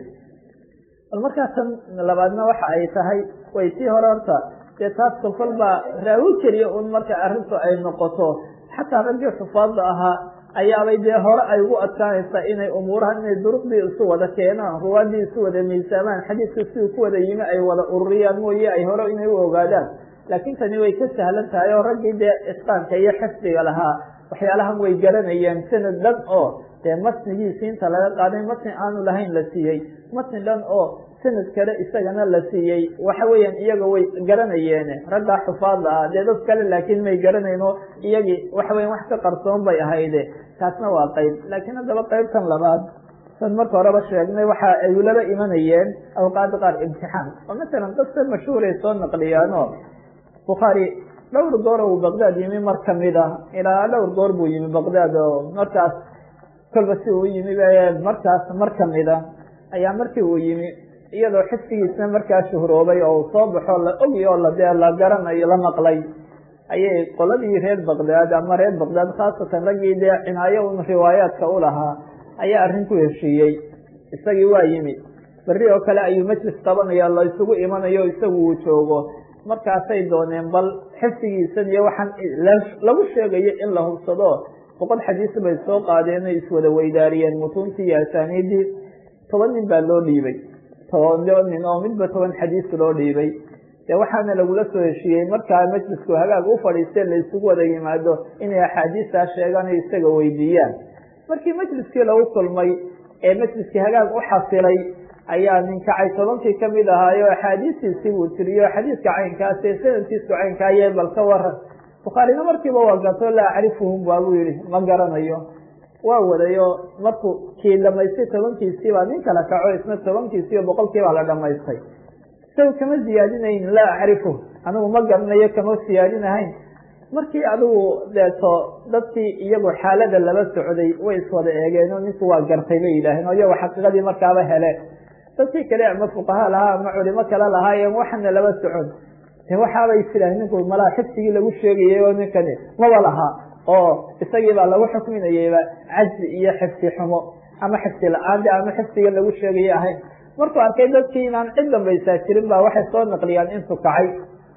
bal markaa tan labaadna waxa ay tahay way tii hore horta dee taas kolkol baa raawi keliya un marka arrintu ay noqoto xataa raggii xufaadda ahaa ayaabay dee hore ay ugu adkaanaysaa inay umuurahan inay duruqdii isu wada keenaan ruwaadii isu wada miisaamaan xadiiska siduu ku wada yimi ay wada ururiyaan mooye ay hore inay u ogaadaan laakiin tani way ka sahlan tahay oo raggii dee isqaanka iyo xifdiga lahaa waxyaalahan way garanayeen sanad dhan oo dee matnigiisi inta laga qaaday matni aanu lahayn la siiyey matni dhan oo sanad kale isagana la siiyey waxa weeyaan iyaga way garanayeen raggaa xufaadda ah dee dad kale laakiin may garanayn oo iyagii waxa weyan wax ka qarsoon bay ahayde taasna waa qayb laakiin haddaba qaybtan labaad san marka horeba sheegnay waxa ay ulaba imanayeen awqaada qaar imtixaan oo masalan qisa mashhuuray soo naqliyaano bukhaari dhowr goor uu baqdaad yimi mar kamid ah ilaa dhowr goor buu yimi baqdaad oo markaas kolba si uu yimi markaas mar kamida ayaa markii uu yimi iyadoo xifdigiisna markaa shuhroobay oo uu soo baxo la ogi oo ladee la garanayo la maqlay ayay qoladii reer baqdaad ama reer baqdaad khaasatan raggii dee cinaayo un riwaayaadka u lahaa ayaa arrin ku heshiiyey isagii waa yimi berri oo kale ayuu majlis qabanaya la isugu imanayo isagu uu joogo markaasay dooneen bal xifdigiisan iyo waxaan lagu sheegayo in la hubsado boqol xadiis bay soo qaadeen ay iswada weydaariyeen mutuuntii iyo asaaniidii toban nin baa loo dhiibay toban nin oo midba toban xadiis loo dhiibay dee waxaana lagula soo heshiiyey markaa majlisku hagaag u fadhiistee la isugu wada yimaado inay axaadiistaa sheegaan ay isaga weydiiyaan markii majliskii lagu kulmay ee majliskii hagaag u xasilay ayaa nin kacay tobankii kamid ahaayo axaadiistiisii buu tiriyo xadiiska caynkaas ee sanadkiisu caynkaayee bal ka waran bukhaarina markiiba waa gato laa acrifuhum waabuu yihi ma garanayo waa wadayo markuu kii dhamaystay tobankiisiibaa nin kala kaco isna tobankiisiiyo boqolkiibaa la dhamaystay isaga kama siyaadinayn laa acrifu anigu ma garanayo kama siyaadinahayn markii adigu deeto dadkii iyagu xaalada laba socday way iswada eegeen oo ninku waa gartay bay yidhaaheen oo iyago xaqiiqadii markaaba hele dadkii kale ama fuqaha lahaa ama culimo kale lahaayeen waxana laba socon de waxaabay tidhaaheen ninku malaa xifdigii lagu sheegayay oo ninkani maba laha oo isagii baa lagu xukminayayba cajzi iyo xifdi xumo ama xifdi la-aan de ama xifdiga lagu sheegayay ahayn markuu arkay dadkii inaan cid dambaysaa jirin baa waxay soo naqliyaan intuu kacay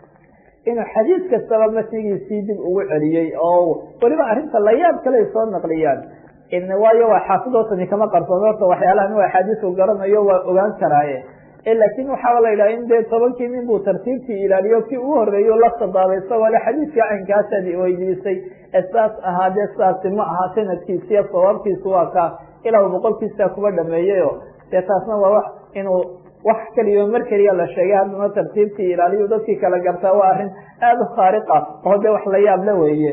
inuu xadiis kastaba matnigiisii dib ugu celiyey oo weliba arrinta layaab kale soo naqliyaan waayo waa xaafidootani kama qarsoon horta waxyaalahan u axaadiisu garanayo waa ogaan karaaye laakin waxaa la yidhaha in dee tobankii nin buu tartiibtii ilaaliyo kii u horeeyo la sadaabay isagoo le xadiiskii caynkaasaad weydiisay ee saas ahaa dee saasi ma aha sanadkiisiyo sawaabkiisu waa kaa ilaa boqolkiisa kuba dhameeyayo dee taasna waa wax inuu wax keliyo mar keliya la sheegay haddana tartiibtii ilaaliyo dadkii kala gartaa waa arrin aada u khaariqa oo dee wax la yaab la weeye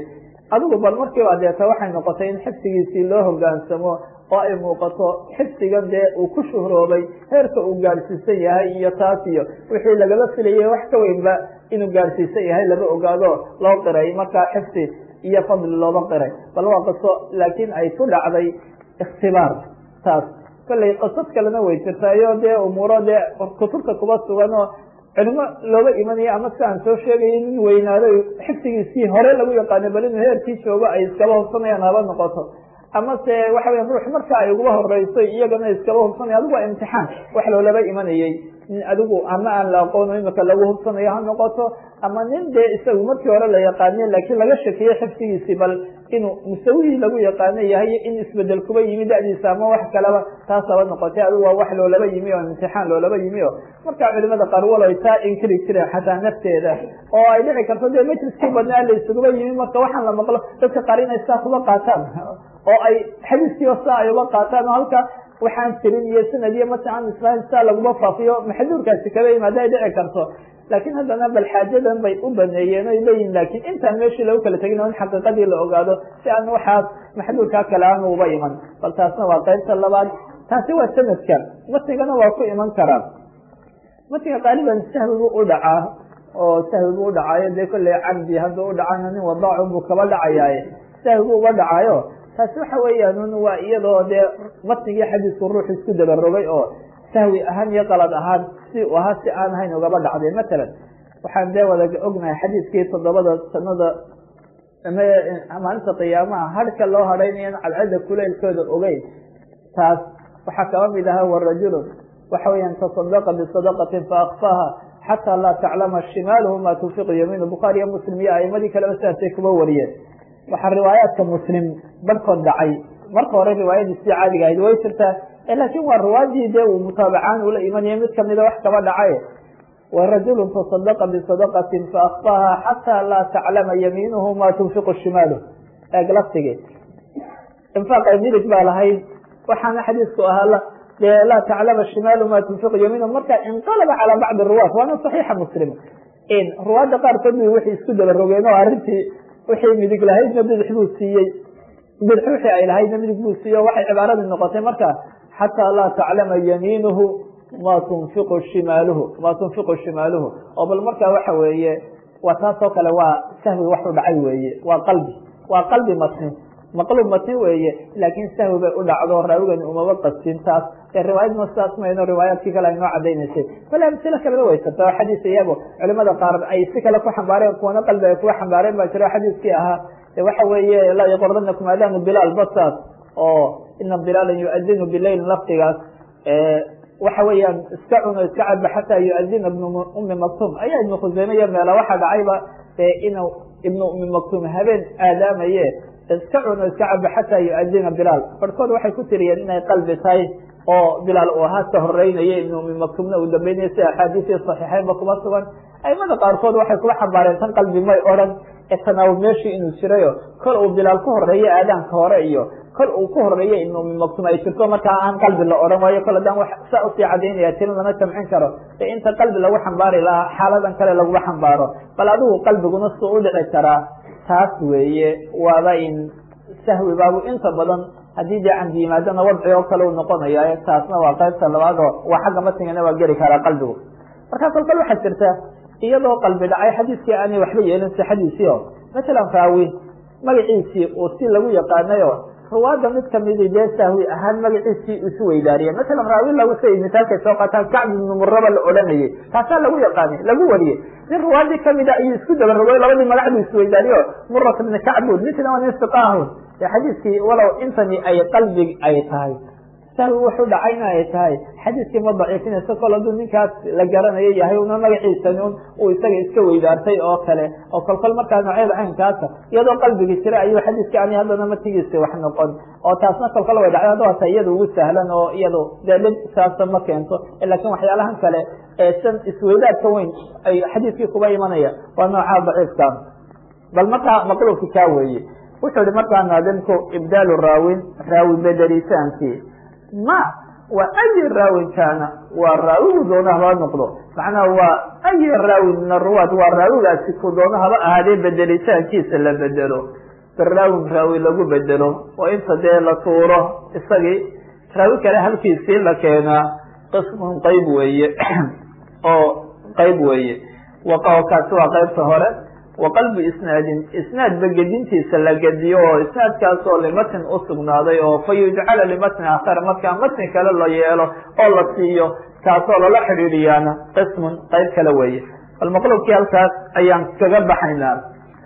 adigu bal markiiba deeta waxay noqotay in xifdigiisii loo hogaansamo oo ay muuqato xifdigan dee uu ku shuhroobay heerka uu gaadhsiisan yahay iyo taas iyo wixii lagala filayay wax ka weynba inuu gaadhsiisan yahay laba ogaado loo qiray markaa xifdi iyo fadli looba qiray bal waa qiso laakiin ay ku dhacday ikhtibaar taas kollay qisad kalena way jirtaayo dee umuuro dee kutubta kuba sugan oo culimo looga imanayo ama si aan soo sheegaya nin weynaado xifdigiisii hore lagu yaqaano bal inuu heerkii joogo ay iskaba hubsanayaan haba noqoto ama se waxa weya ruux marka ay uguba horeyso iyagana iskaba hubsanaya adigu waa imtixaan wax loolaba imanayey nin adigu ama aan la aqoono imika lagu hubsanayo ha noqoto ama nin dee isagu markii hore la yaqaaniye laakiin laga shakiyey xifdigiisii bal inuu musawihii lagu yaqaano yahay in isbedel kuba yimi da'diisa ama wax kaleba taas haba noqotay adigu waa wax loolaba yimi oo imtixaan loolaba yimi o marka culimada qaar waloy taa inkiri jireen xataa nafteeda oo ay dhici karto dee majliskii badnaa la isuguba yimi marka waxaan la maqlo dadka qaar inay saa kuba qaataan oo ay xadiiskiiba saa ay uba qaataan oo halka waxaan jirin iyo sanad iyo mataan islaam saa laguma faafiyo maxduurkaasi kaga yimaada ay dhici karto laakiin haddana bal xaajadan bay u baneeyeen oy leeyihin laakiin intaan meeshii lagu kala tegin oo in xaqiiqadii la ogaado si aan waxaas maxduurkaa kale aan uba iman bal taasna waa qaybta labaad taasi waa sanadka matigana waa ku iman karaa matiga qaaliban sahwi buu u dhacaa oo sahwi buu udhacaayo dee kolley cabdi hadduu udhacayna nin wadaacu buu kaba dhacayaaye sahwi buu uga dhacaayo taasi waxa weeyaan waa iyadoo dee matnigii xadiisku ruux isku dabarogay oo sahwi ahaan iyo qalad ahaan si u ahaa si aan ahayn ugaba dhacday matalan waxaan dee wada ognahay xadiiskii toddobada sanada maalinta qiyaamaha harka loo hadhaynayan cadcadda kuleylkooda ogeyn taas waxaa kaba mid ahaa warajulun waxa weeyaan tasadaqa bisadaqatin faakfaaha xataa laa taclama shimaaluhu ma tunfiqu yamiinu bukhaari iyo muslim iyo aimadii kaleba sidaasay kuba wariyeen waxaa riwaayaadka muslim barhkood dhacay marka hore riwaayadiisii caadiga ahayd way jirtaa laakiin waa riwaayadii dee uu mutaabacaan ula imanaya mid kamida wax kaba dhacay warajulu tasadaqa bisadaqatin faakfaaha xataa laa taclama yamiinuhu ma tunfiqu shimaaluh eeg laftigii infaaqay midig baa lahayd waxaana xadiisku ahaa dee laa taclama shimaalu ma tunfiqu yamiinuhu marka inqalaba calaa bacdi ruwaat waana saxiixa muslim ruwaadda qaarkood bu waxay isku daba rogeen oo arrintii wixii midig lahaydna bidix buu siiyey bidix wixii ay lahaydna midig buu siiyey o waxay cibaaradii noqotay marka xataa laa taclama yamiinuhu ma tunfiqu shimaaluhu ma tunfiqu shimaaluhu oo bal marka waxa weeye waa taas oo kale waa sahwi wax u dhacay weeye waa qalbi waa qalbi matni maqluub matni weeye laakiin sahwi bay u dhacdo raawigani umaba qastin taas ee riwaayad ma sidaas mayno riwaayaadkii kale ay noo cadaynaysay bale amsilo kaleba way jirta oo xadiis iyago culimada qaar ay si kale ku xambaareen kuwana qalbi ay kuga xambaareen baa jiro xadiiskii ahaa waxa weeye laa yaqordanakum aadaanu bilaal basaas oo ina bilaalan yuadinu bileyl laftigaas waxa weeyaan iska cuno iska caba xataa yuadina ibnu umi maktum ayaa ibnu khuseyme iyo meela waxaa dhacayba inuu ibnu umi maktum habeen aadaamaye iska cuno iska caba xataa yuadina bilaal barhkood waxay ku tiriyeen inay qalbi tahay oo bilaal uu ahaa ka horeynaya ibnu umi maktumna uu dambeynaya si axaadiisii saxiixeynba kuma sugan aimada qaarkood waxay kuga xambaareen tan qalbi may odhan ee tanaawub meeshii inuu jirayo kol uu bilaal ku horeeyo aadaanka hore iyo kol uu ku horeeyo ibnu umi maktum ay jirto markaa aan qalbi la odhan waayo kol haddaan saa usii cadaynaya tirin lama jamcin karo ee inta qalbi lagu xambaari lahaa xaaladan kale laguma xambaaro bal adigu qalbiguna suu udhici karaa taas weeye waaba in sahwi baabu inta badan haddii dee camdi yimaadana wadci oo kale u noqonaya taasna waa qaybta labaad oo waa xagga matingana waa geli karaa qalbigu marka kolkol waxaa jirta iyadoo qalbi dhacay xadiiskii aanay waxba yeelin sixadiisii o masalan raawi magaciisii uu si lagu yaqaanayo ruwaada mid kamidi dee sahwi ahaan magaciisii isu weydaariye masalan raawi lagu say misaalkay soo qaataan kacb ibnu muraba la odhanayay taasaa lagu yaqaanay lagu wariyey nin ruwaadii kamida ayuu isku dabarogay labadii magac buu isweydaariyo murat ibni kacbud ninkina waa nin siqaahun e xadiiskii walow intani ay qalbi ay tahay sahwi wuxuu dhacayna ay tahay xadiiskii ma daciifinayso kol hadduu ninkaas la garanayo yahay una magaciisani un uu isaga iska weydaartay oo kale oo kolkol markaa noocyada caynkaasa iyadoo qalbigi jira ayuu xadiiskii ani haddana matigiisi wax noqon oo taasna kolkol way dhacday hadda waata iyada ugu sahlan oo iyado dee dhib saasa ma keento laakiin waxyaalahan kale ee san isweydaarka weyn ay xadiiskii kuba imanaya waa noocaa daciifka bal markaa maqluubki kaa weeye wuxuu ihi markaa naadimku ibdaalu raawin raawi bedelitaankii ma waa ayi raawin kaana waa raawigu doona haba noqdo macnaha waa ayi raawin min aruwaat waa raawigaasi ku doona haba ahaadee bedelitaankiisa la bedelo biraawin raawi lagu bedelo oo inta dee la tuuro isagii raawi kale halkiisii la keenaa qismun qeyb weeye oo qeyb weeye kaasi waa qeybta hore wa qalbu isnaadin isnaadba gedintiisa la gediyo oo isnaadkaas oo limatn usugnaaday oo fa yujcala limatni akhar markaa matni kale la yeelo oo la siiyo kaasoo lala xidhiidhiyaana qismun qeyb kale weeye bal maqlubkii halkaas ayaan kaga baxaynaa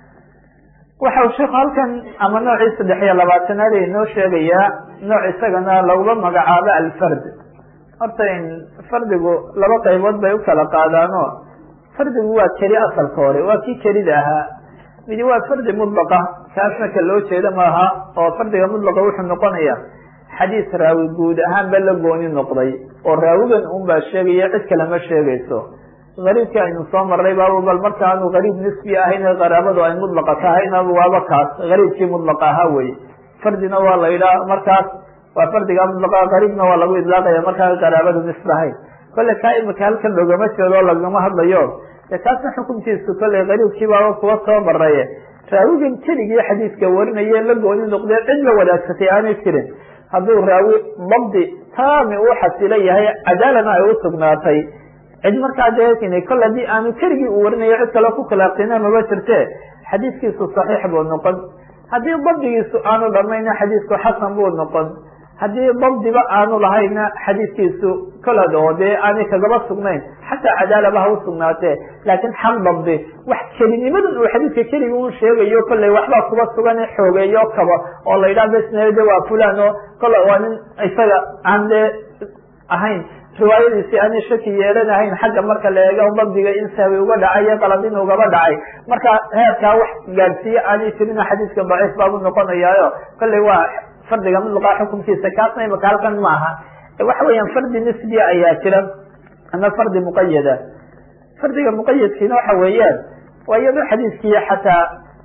waxau sheekhu halkan ama noocii saddex iyo labaatanaad inoo sheegayaa nooc isagana lagula magacaabo alfard horta fardigu laba qaybood bay u kala qaadaano fardigu waa keli asalka hore waa kii kelida ahaa midi waa fardi mudlaqa kaasna ka loo jeeda maaha oo fardiga mudlaqa wuxuu noqonaya xadiis raawi guud ahaan ba la gooni noqday oo raawigan un baa sheegaya cid kale ma sheegayso gariibkii aynu soo marray baaba bal marka aanu gariib nisbi ahayn qaraabadu ay mudlaqa tahayna waaba kaas gariibkii mudlaqa ahaa weye fardina waa la yidhaha markaas waa fardiga mudlaqa gariibna waa lagu idlaaqaya markaa qaraabadu nisb ahayn kolle kaa imika halkan loogama jeedo lagama hadlayo de kaasna xukunkiisu kolley gariibkii baaba kuwa soo maraye raawigan keligii xadiiska warinaye la gooni noqdee cid la wadaagsatay aanay jirin hadduu raawi dabdi taami u xasilo yahay cadaalana ay usugnaatay cid markaa dee kol haddii aanu keligii u warinayo cid kale ku khilaafsina maba jirte xadiiskiisu saxiix buu noqon haddii dabdigiisu aanu dhamayna xadiisku xasan buu noqon haddii dabdiba aanu lahayna xadiiskiisu kolad oo dee aanay kagaba sugnayn xataa cadaalaba ha usugnaatee laakiin xal dabdi wax kelinimadan uu xadiiska keligi un sheegayo kolley waxbaa kuba sugan xoogeeyo kaba oo la yidhaha besnede waa fulan oo kole waa nin isaga aan dee ahayn riwaayadiisi aanay shaki yeelanahayn xagga marka la eego dabdiga in sahwi uga dhacay iyo qalad in ugaba dhacay marka heerkaa wax gaadhsiiye aanay jirina xadiiska daciif baabu noqonayaayo kolley waa fardiga mudlaqa xukunkiisa kaasna imaka halkan maaha waxa weeyaan fardi nisbiya ayaa jira ama fardi muqayada fardiga muqayadkiina waxa weeyaan waa iyadoo xadiiskii xataa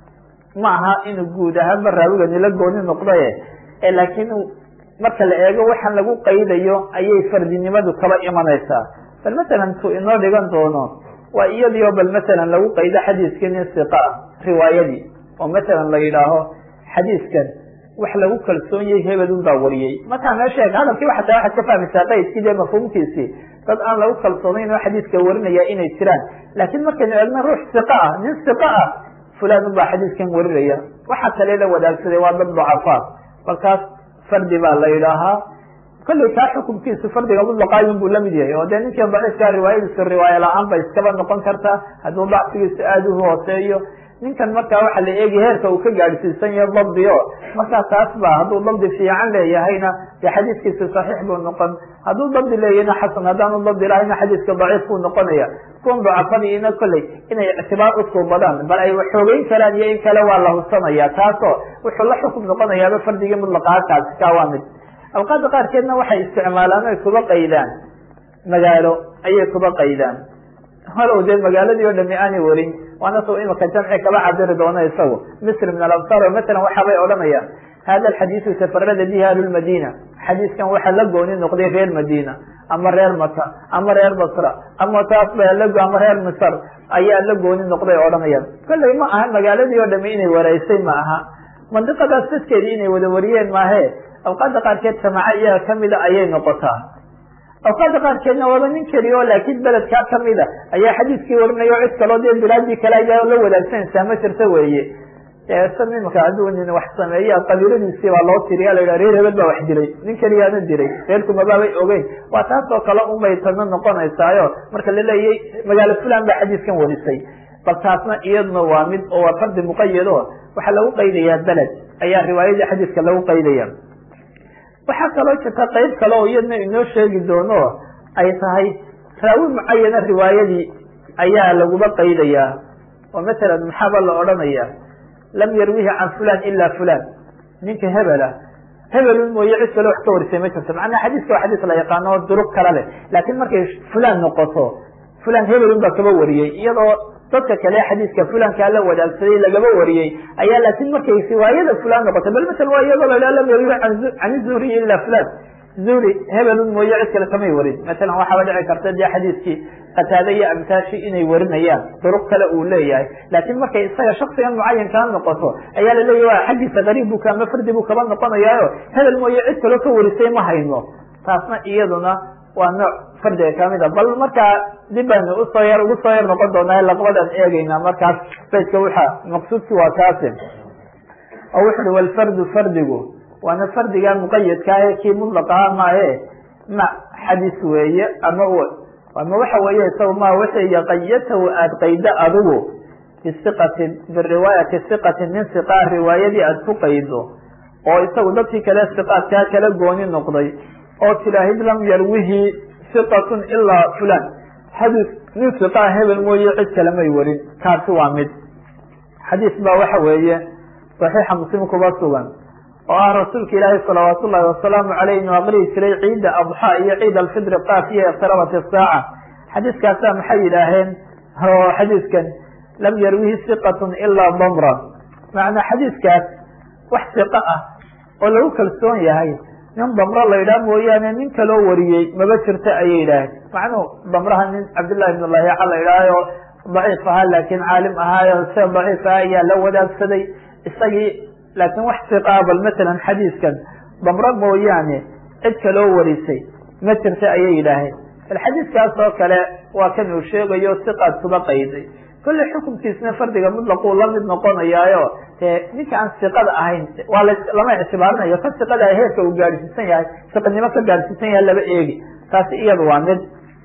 ma aha inuu guud ahaanba raawigani la gooni noqdaye laakiin marka la eego waxaan lagu qaydayo ayay fardinimadu kaba imanaysaa bal masalan tu inoo dhigan doono waa iyadiio bal masalan lagu qaydo xadiiskii nin siqa ah riwaayadii oo masalan la yidhaaho xadiiskan wax lagu kalsoon yahay hebelun baa wariyey markaa meesha hadalkii xataa waxaad ka fahmaysaa qaydkii dee mafhuumkiisii dad aan lagu kalsoonayn oo xadiiska warinaya inay jiraan laakiin markaynu eegno ruux siqa ah nin siqa ah fulan baa xadiiskan warinaya waxa kale la wadaagsaday waa dad ducafaa balkaas fardi baa la yidhaahaa kolley kaa xukunkiisu fardiga mudlaqaayun buu lamid yahay oo dee ninkan daciifkaa riwaayadiisu riwaaya la-aan bay iskaba noqon kartaa hadduu dacfigiisu aada u hooseeyo ninkan markaa waxaa la eegi heerka uu ka gaadhsiisan yahay dabdi o markaa taas ba hadduu dabdi fiican leeyahayna dee xadiiskiisu saxiix buu noqon hadduu dabdi leeyahayna xasan haddaanu dabdi lahayna xadiiska daciif buu noqonaya kuwan dacafadiina kolley inay ictibaar usuubadaan bal ay xoogeyn karaan iyo in kale waa la hubsanaya taasoo wuxuu la xukum noqonayaaba fardigii mudlaqaakaasi kaa waa mid alqaada qaarkeedna waxay isticmaalaan oy kuba qaydaan magaalo ayay kuba qaydaan halow dee magaaladii oo dhami aanay warin waana soo imika jamci kaba cabiri doona isagu misr min alabsar o masalan waxaabay odhanayaan hada alxadiisu tafarada bihi ahlulmadina xadiiskan waxaa la gooni noqday reer madina ama reer maka ama reer basra ama taas ba ama reer misr ayaa la gooni noqday odhanayaan kolley ma aha magaaladii oo dhami inay wareysay ma aha mandiqadaas dadkeedii inay wada wariyeen maahe awqaada qaarkeed samaca iyaga kamida ayay noqotaa awqaada qaarkeedna waaba nin keliya oo laakiin beledkaa kamida ayaa xadiiskii warinaya o cid kaloo dee bilaadii kale ayaa la wadaagsanaysaa ma jirta weeye san imika hadduu nin wax sameeya qabiiladiisii baa loo tiriya la yidhaha reer hebel baa wax dilay nin keliyaana dilay reerkumabaabay ogeyn waa taas oo kale unbay tadna noqonaysaayo marka la leeyay magaalo fulan baa xadiiskan warisay bal taasna iyaduna waa mid oo waa fardi muqayad o waxaa lagu qaydayaa beled ayaa riwaayadii xadiiska lagu qaydaya waxaa kaloo jirta qayb kale oo iyadna inoo sheegi doono ay tahay raawi mucayana riwaayadii ayaa laguba qaydayaa oo masalan maxaaba la odhanaya lam yarwihi can fulan ila fulan ninka hebela hebelun mooye cid kale wax ka warisay ma jirto macnaha xadiiska waa xadiis la yaqaano oo duruq kale leh laakiin markay fulan noqoto fulan hebelun baa kaba wariyey iyadoo dadka kale xadiiska fulankaa la wadaagsaday lagaba wariyey ayaa laakiin markay riwaayada fulan noqotay bal masala waa iyadoo la lam yarwi can zuhriy ila fulan zuhri hebelun mooye cid kale kamay warin matalan waxaaba dhici karta dee xadiiskii qataade iyo amtaashi inay warinayaan duruq kale uu leeyahay laakiin markay isaga shaksigan mucayankaa noqoto ayaa laleeyahy wa xaggiisa gariib bu ama fardi buu kaba noqonayaayo hebel mooye cid kaloo ka warisay ma hayno taasna iyaduna waa nooc fardiga kamida bal markaa dib baynu usoo yar ugu soo yar noqon doonaa laqbadaan eegeynaa markaas baydka waxa maqsuudki waa kaasi oo wuxu uhi walfardu fardigu waana fardiga muqayadka ah kii mudlaqaha maahe ma xadis weeye ama ama waxa weeye isaga ma wixii yaqayatahu aada qaydo adigu bisiqatin biriwaayati siqatin min siqaa riwaayadii aada ku qaydo oo isagu dadkii kale siqaadkaa kala gooni noqday oo tilaahid lam yarwihi siqatun ilaa fulan xadiis nin siqaa hebel mooye cid kale may warin kaasi waa mid xadiis baa waxa weeye saxiixa muslim kuba sugan oo ah rasuulka ilaahi salawaat ullahi wasalaamu caleyh inuu aqrihi jiray ciida adxa iyo ciid alfidri qaaf iyo iqtarabat isaaca xadiiskaasaa maxay yidhaaheen oo xadiiskan lam yarwihi siqatun ilaa damra macnaa xadiiskaas wax siqo ah oo lagu kalsoon yahay nin damro la yidhaha mooyaane nin kaloo wariyey maba jirta ayay yidhaaheen macnuhu damraha nin cabdillahi ibn lahiica la yidhaahayo daciif ahaa laakiin caalim ahaayo se daciif ah ayaa la wadaagsaday isagii laakiin wax siqaa bal matalan xadiiskan damro mooyaane cid kaloo warisay ma jirta ayay yidhaaheen bal xadiiskaas oo kale waa kan uu sheegayo siqaad kuba qayday kolle xukunkiisna fardiga mutlaquu la mid noqonayaayo dee ninka aan siqada ahayn waa la lama ictibaarinayo ka siqada heerka uu gaadhsiisan yahay siqanimo ka gaadhsiisan yahay laba eegi taasi iyada waa mid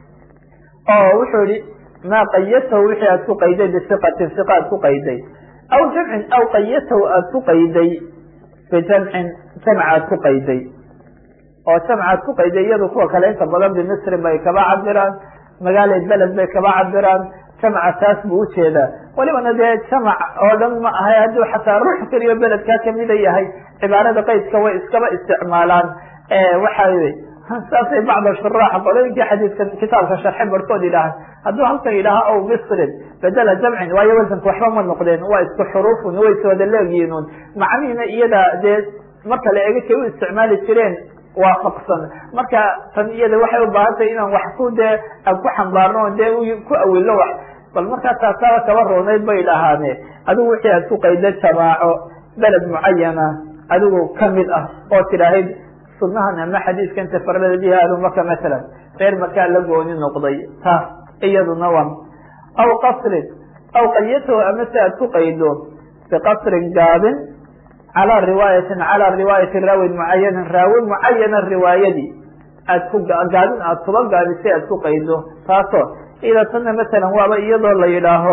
oo wuxuu yihi maa qayatahu wixii aad ku qayday bisiqatin siqa aad ku qayday aw jamcin aw qayatahu aada ku qayday bijamcin jamc aad ku qayday oo jamc aad ku qayday iyadu kuwa kale inta badan bimisrin bay kaba cabiraan magaalay beled bay kaba cabiraan jamca taas buu ujeedaa walibana dee jamac oo dhan ma ahay hadduu xataa ruux keliyo beledkaa kamida yahay cibaarada qaydka way iskaba isticmaalaan waxa saasay bacda shuraax qolooyinkii xadiidka kitaabka sharxe barhkood yidhaaha hadduu halkan yidhaaha ow misrin bedela jamcin waayo wasanka waxba ma noqdeen waa isku xuruufun way iswada leegyihiinun macnihiina iyada dee marka la ega kay u isticmaali jireen waafaqsan marka tan iyada waxay u baahan tahay inaan wax ku dee aan ku xambaarno dee ku awilo wax bal markaa taasaaba kaba roonayd bay dhahaane adigu wixii aad ku qayda jamaaco beled mucayana adigu kamid ah oo tidhaahid sunahan ama xadiiskan tafarada bihi ahlu maka masalan reer makaa la gooni noqday taas iyaduna waa aw qasrin aw qayatahu ama si aad ku qaydo biqasrin gaabin calaa riwaayatin calaa riwaayati raawin mucayanin raawi mucayana riwaayadii aad ku gaabin aad kuba gaabisay aad ku qaydo taasoo ida tana masalan waaba iyadoo la yidhaaho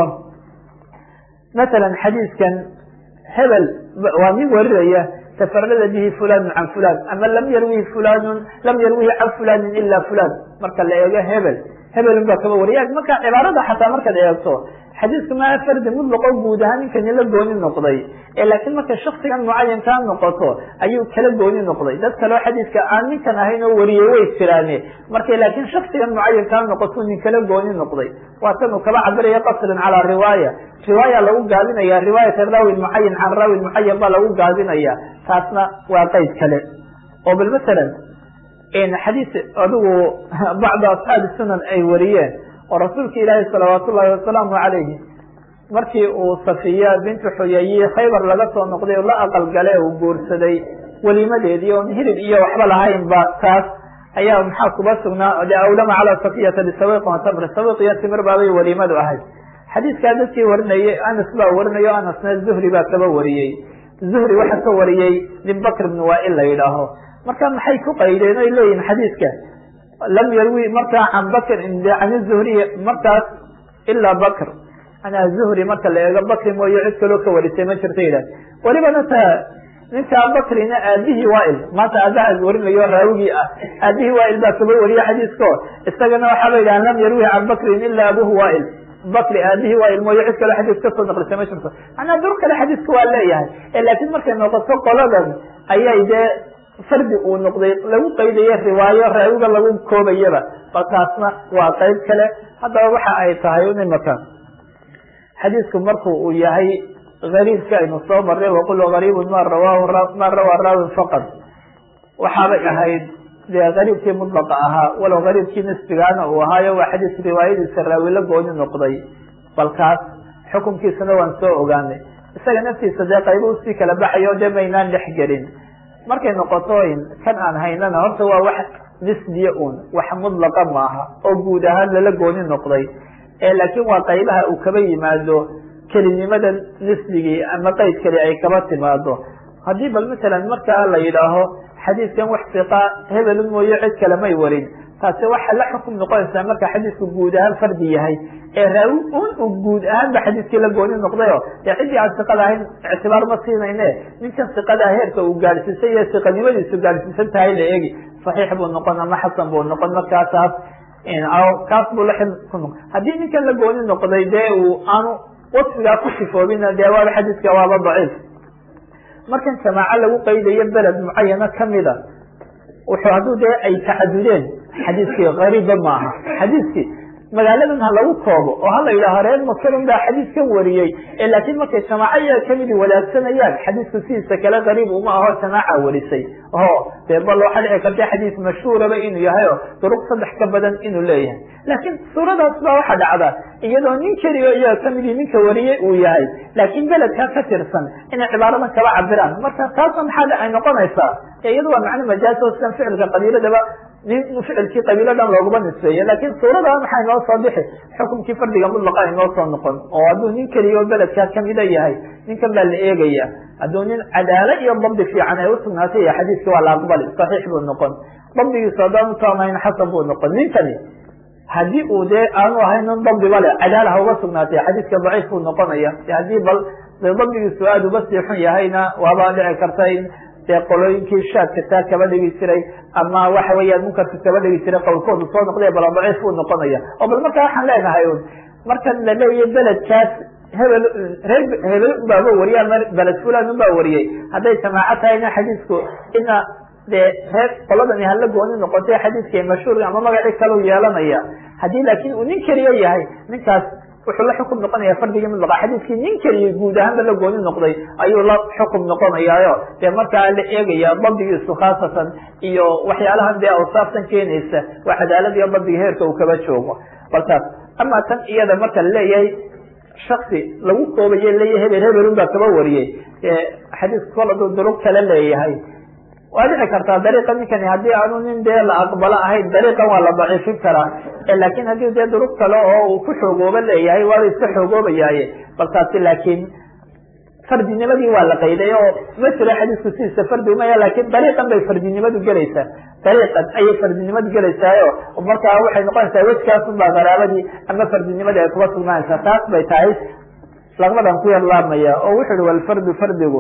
masalan xadiiskan hebel waa nin warinaya tafarada bihi fulanu can fulan ama lam yarwihi fulanun lam yarwihi can fulanin ila fulan marka la eego hebel hebelun baa kaba wariya marka cibaarada xataa markaad eegto xadiisku maa fardi mutlaqo guud ahaan ninkani la gooni noqday laakiin markay shaksigan mucayankaa noqoto ayuu kala gooni noqday dad kaleo xadiiska aan ninkan ahayn oo wariyey way jiraane markay laakiin shaksigan mucayankaa noqoto nin kala gooni noqday waa tan uu kaba cabiraya qasrin calaa riwaaya riwaaya lagu gaabinaya riwaayata raawin mucayan can raawin mucayan baa lagu gaabinaya taasna waa qeyd kale oo bal masalan xadiis adigu bacda asxaabi sunan ay wariyeen oo rasuulka ilaahi salawaat ullahi wasalaamu calayhi markii uu safiya bintu xuyayi khaybar laga soo noqday la aqal gale uu guursaday welimadeedii oon hilib iyo waxba lahaynba taas ayaa maxaa kuba sugnaa de awlama calaa safiyata bisawiqin wa tamr sawiq iyo timir baabay weliimadu ahayd xadiiskaa dadkii warinayay anas baa warinayo anasna zuhri baa kaba wariyey zuhri waxaa ka wariyey nin bakr ibn waail la yidhaaho marka maxay ku qaydeen oy leeyihin xadiiska lam yarwi markaa can bakr can zuhriy markaas ilaa bakr anaa zuhri marka la eego bakri mooye cid kaloo ka warisay ma jirta yidhah welibana ta ninkaa bakrina aabihii waail maanta aabaha warinayo raawigii ah aabihii waail baa kaba wariye xadiisko isagana waxaaba yidhaha lam yarwi can bakrin ila abuhu waail bakri aabihii waail mooye cid kaloo xadiis kasoo naqlisay ma jirto manaa dur kale xadiiska waa leeyahay laakiin markay noqoto qoladan ayay dee fardi uu noqday lagu qaydayo riwaayo raawiga lagu koobayaba balkaasna waa qeyb kale haddaba waxa ay tahay imaka xadiisku marku uu yahay gariibka aynu soo marray waqul gariibun ma rawahu ma rawaa raawin faqad waxaabay ahayd dee qariibkii mudlaqa ahaa walow qariibkii nisbigaana uu ahaayo waa xadiis riwaayadiisa raawi la gooni noqday balkaas xukunkiisana waan soo ogaanay isaga naftiisa dee qaybo usii kala baxayo dee maynaan dhex gelin markay noqoto kan aan haynana horta waa wax nisbiya un wax mudlaqa maaha oo guud ahaan lala gooni noqday laakiin waa qaybaha uu kaba yimaado kelinimada nisbigii ama qeyd keli ay kaba timaado haddii bal masalan markaa la yidhaaho xadiidkan wax siqa hebel mooye cid kale may warin taasi waxa la xukum noqonaysaa marka xadiidku guud ahaan fardi yahay ee raawi un u guud ahaanba xadiidkii la gooni noqdayo dee ciddii aan siqada ahayn ictibaar ma siinayne ninkan siqadaa heerka uu gaadhsiisay iyo siqanimadiisu gaadhsiisan tahay la eegi saxiix buu noqon ama xasan buu noqon markaasaas kaas buu la ku noqon haddii ninkan la gooni noqday dee uu aanu wasfigaa ku sifoobina dee waaba xadiidka waaba daciif markan jamaaco lagu qaydayo beled mucayana kamida wuxuu hadduu dee ay tacadudeen xadiiskii qariibba maaha xadiiskii magaaladan ha lagu koobo oo hala yidhaaho reer masalon baa xadiis ka wariyey laakiin markay jamaaco iyaga kamidi wadaagsanayaan xadiisku sidiisa kale qariib uma aho jamaaca warisay o dee bal waxaa dhici karta xadiis mashhuuraba inuu yahay o duruq saddex ka badan inuu leeyahay laakiin suuradaas baa waxa dhacda iyadoo nin keliyo iyaga kamidii ninka wariyey uu yahay laakiin beledkaa ka tirsan inay cibaaradan kaba cabiraan marka taasna maxaa ay noqonaysaa iyada waa macno majaaz oo sidan ficilka qabiiladaba nin ficilkii qabiilo dhan looguma nisbeeye laakiin suurada maxay noo soo bixi xukumkii fardiga mudlaqa ay noo soo noqon oo hadduu nin keliya oo beledkaa kamida yahay ninkan baa la eegaya hadduu nin cadaalo iyo dabdi fiican ay usugnaatay iyo xadiiska waa la aqbali saxiix buu noqon dabdigiisu haddaan utaamayn xasan buu noqon ninkani haddii uu dee aanu ahayn nin dabdiba le cadaala ha uga sugnaatay xadiiska daciif buu noqonaya haddii bal de dabdigiisu aada uga sii xun yahayna waaba dhici karta in dee qolooyinkii shaadka taa kaba dhigi jiray ama waxa weeyaan munkarka kaba dhigi jiray qowlkoodu soo noqday bala daciif buu noqonaya oo bal markaa waxaan leenahay un markan la leeyahy beledkaas hebel reer hebel unbaaba wariye ama beled fulan unbaa wariyey hadday jamaaco tahayna xadiisku ina dee reer qoladani hala gooni noqotay xadiiska mashhuurka ama magacii kalau yeelanaya haddii laakiin uu nin keliya yahay ninkaas wuxuu la xukum noqonaya fardigii mudlaqa xadiiskii nin keliya guud ahaanba la gooni noqday ayuu la xukum noqonayaayo dee markaa la eegaya dabdigiisu khaasatan iyo waxyaalahan dee awsaaftan keenaysa waa cadaalad iyo dabdiga heerka uu kaba joogo balkaas ama tan iyada marka laleeyahay shaksi lagu koobaye leeyahy hebel hebelun baa kaba wariyey xadiisku kol aduu durug kale leeyahay waa dhici kartaa dariiqa ninkani haddii aanu nin dee la aqbalo ahayn dariiqan waa la daciifin karaa laakin haddii dee durug kale oo uu ku xoogooba leeyahay waaba iska xoogoobayaaye balkaasi laakiin fardinimadii waa la qayday oo ma jiro xadiisku sidiisa fardi umaya lakin dariiqan bay fardinimadu gelaysaa dariiqan ayay fardinimadu gelaysaayo markaa waxay noqonaysaa wejkaasun baa qaraabadii ama fardinimadii ay kuba sugnaanaysaa taas bay tahay laqmadan ku yarlaamaya oo wuxu uhi walfardu fardigu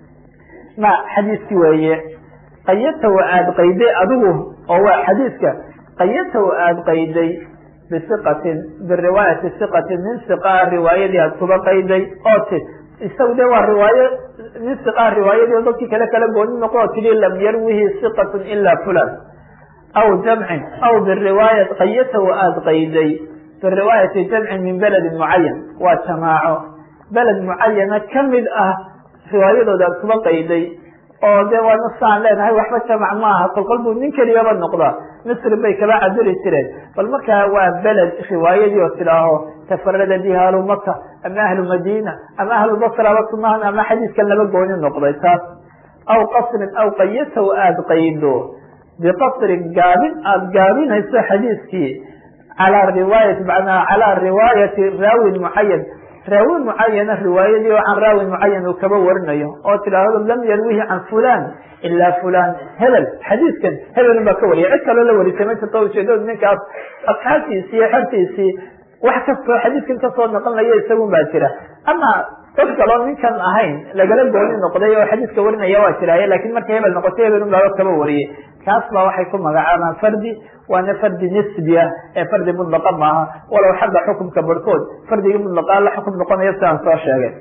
ma xadiiski weeye qayatahu aada qayday adigu oo waa xadiiska qayatahu aada qayday bisiqatin biriwaayati siqatin nin siqaa riwaayadii aad kuba qayday oo ti isagu de waa riwaayo nin siqaa riwaayadii oo dadkii kale kala gooni noqo tidhi lam yarwihi siqatun ila fulan aw jamcin aw biriwaaya qayatahu aada qayday biriwaayati jamcin min beledin mucayan waa jamaaco beled mucayana kamid ah riwaayadooda aad kuba qayday oo de waa nasaan leenahay waxba jamac maaha kolkol buu nin keliyaba noqdaa misri bay kaba caduri jireen bal markaa waa beled riwaayadii oo tidhaaho tafarada biha ahlu maka ama ahlu madina ama ahlu basraba sunahan ama xadiiskan laba gooni noqday taas aw qasrin aw qayatahu aada qaydo biqasrin gaabin aada gaabinayso xadiiskii calaa riwaayati macnaa calaa riwaayati raawin mucayan raawi mucayana riwaayadii oo can raawin mucayan uu kaba warinayo oo tidhaahdo lam yarwihi can fulan ilaa fulan hebel xadiiskan hebelun baa ka wariyay cid kaloo la warisay ma jirto ujeedadu ninkaas asxaabtiisii iyo xertiisii wax kastoo xadiiskan kasoo noqonaya isagun baa jira ama dad kaloo ninkan ahayn lagala gooni noqday oo xadiiska warinaya waa jiraaye lakin markay hebel noqotay hebelun baaba kaba wariyay kaas baa waxay ku magacaabaan fardi waana fardi nisbi ah ee fardi mudlaqa maaha walow xagga xukumka barhkood fardigii mudlaqaa la xukum noqonayo sidaan soo sheegay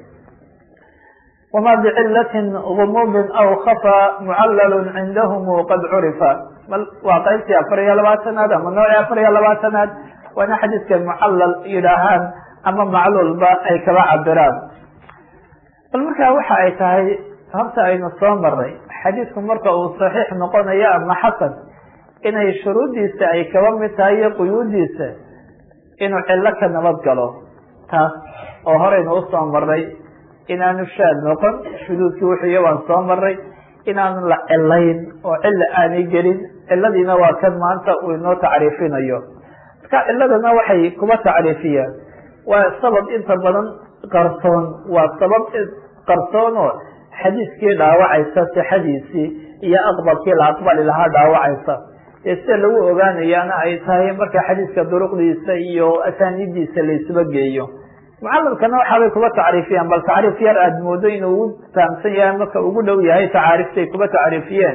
wama bicilatin gumubin aw khafa mucalalun cindahum qad curifa bal waa qaybtii afar iyo labaatanaad ama noocii afar iyo labaatanaad waana xadiiska mucalal yidhaahaan ama macluulba ay kaba cabiraan bal markaa waxa ay tahay horta aynu soo maray xadiisku marka uu saxiix noqonayo ama xasan inay shuruuddiisa ay kaba mid tahay iyo quyuudiisa inuu cillo ka nabad galo taas oo horeynu usoo maray inaanu shaad noqon shuduudkii wuxuuya waan soo maray inaanu la cilayn oo cilla aanay gelin ciladiina waa kan maanta uu inoo tacriifinayo marka ciladana waxay kuba tacriifiyaan waa sabab inta badan qarsoon waa sabab qarsoon oo xadiiskii dhaawacaysa sixadiisii iyo aqbalkii la aqbali lahaa dhaawacaysa ee sida lagu ogaanayaana ay tahay marka xadiiska duruqdiisa iyo asaanidiisa laisuba geeyo mucalamkana waxaabay kuba tacriifiyaan bal tacriif yar aada moodo inuu ugu fahamsan yahay marka ugu dhow yahay tacaariftay kuba tacriifiyeen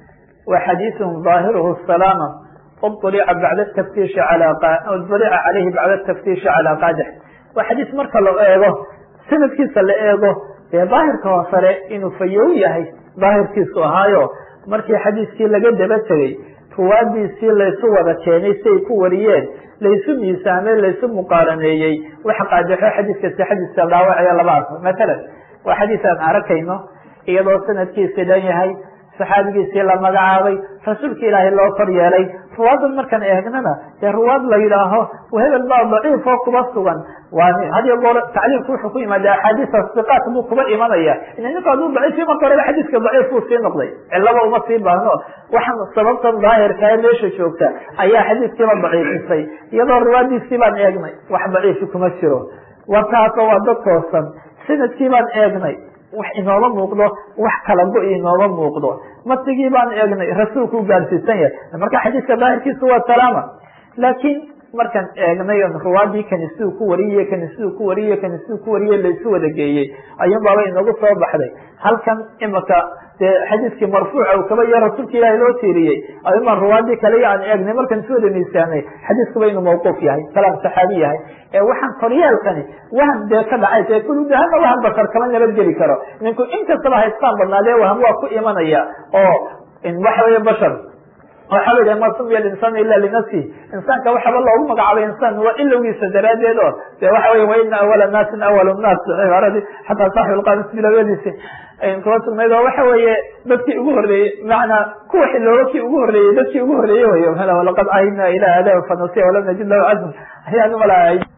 wa xadiiثun ظaahiruhu salaama ulica bacda taftiishi ulica calayhi bacda taftiishi calaa qaadix waa xadiis marka la eego sanadkiisa la eego dee daahirka hoosare inuu fayow yahay daahirkiisu ahaayo markii xadiiskii laga daba tegey ruwaadiisii laysu wada keenay siay ku wariyeen laysu miisaamey laysu muqaaraneeyey wax qaadixo xadiiska sixadiisa dhaawacaya labaas matalan waa xadiis aan arakayno iyadoo sanadkiisi dhan yahay saxaabigiisii la magacaabay rasuulka ilaahay loo kor yeelay ruwaadan markaan eegnana dee ruwaad la yidhaaho hebel baa daciif oo kuba sugan waa hadiyo goor tacliimku wuxuu ku yimaada axaadiisa siqaat buu kuba imanaya ninku hadduu daciifi marka horeba xadiiska daciif buu sii noqday cilaba uma sii baahno waxaan sababtan daahirka ee meesha joogta ayaa xadiiskiiba daciifisay iyadoo ruwaadiisii baan eegnay wax daciifi kuma jiro warkaasoo waa dad toosan sanadkii baan eegnay wax inooma muuqdo wax kala go inooma muuqdo matigii baan eegnay rasuulku u gaarsiisan yahay marka xadiiska daahirkiisu waa salaama laakiin markaan eegnay ruwaadii kani siduu ku wariyey kani siduu ku wariyey kani siduu ku wariyey laysu wada geeyey ayuun baaba inagu soo baxday halkan imika dee xadiiskii marfuuca uu kaba iyo rasuulka ilaahi loo tiiriyey ayuun baan ruwaadii kale aan eegnay markaan isu wada miisaanay xadiiskuba inuu mawquuf yahay kalaam saxaabi yahay ee waxaan koryeelkani wahan dee ka dhacay dee kuludahana wahan basar kama nabadgeli karo ninku inkastaba haystaan badnaadee waham waa ku imanaya oo waxa weeye bashar waxa la yidhaha ma sumiya alinsaan ila linafsi insaanka waxaba loogu magacaabay insaan waa ilowgiisa daraadeed oo de waxa wey waina awala naasin awal naas cibaaradi xataa saaxib lqamis bilawadiisi kuba sugnayd oo waxa weeye dadkii ugu horreeyey macanaa kuwa xilooba kii ugu horreeyey dadkii ugu horreeyey wey laqad cahidna ila aadam fanasiya walam najid lahu casm ayaan umalahay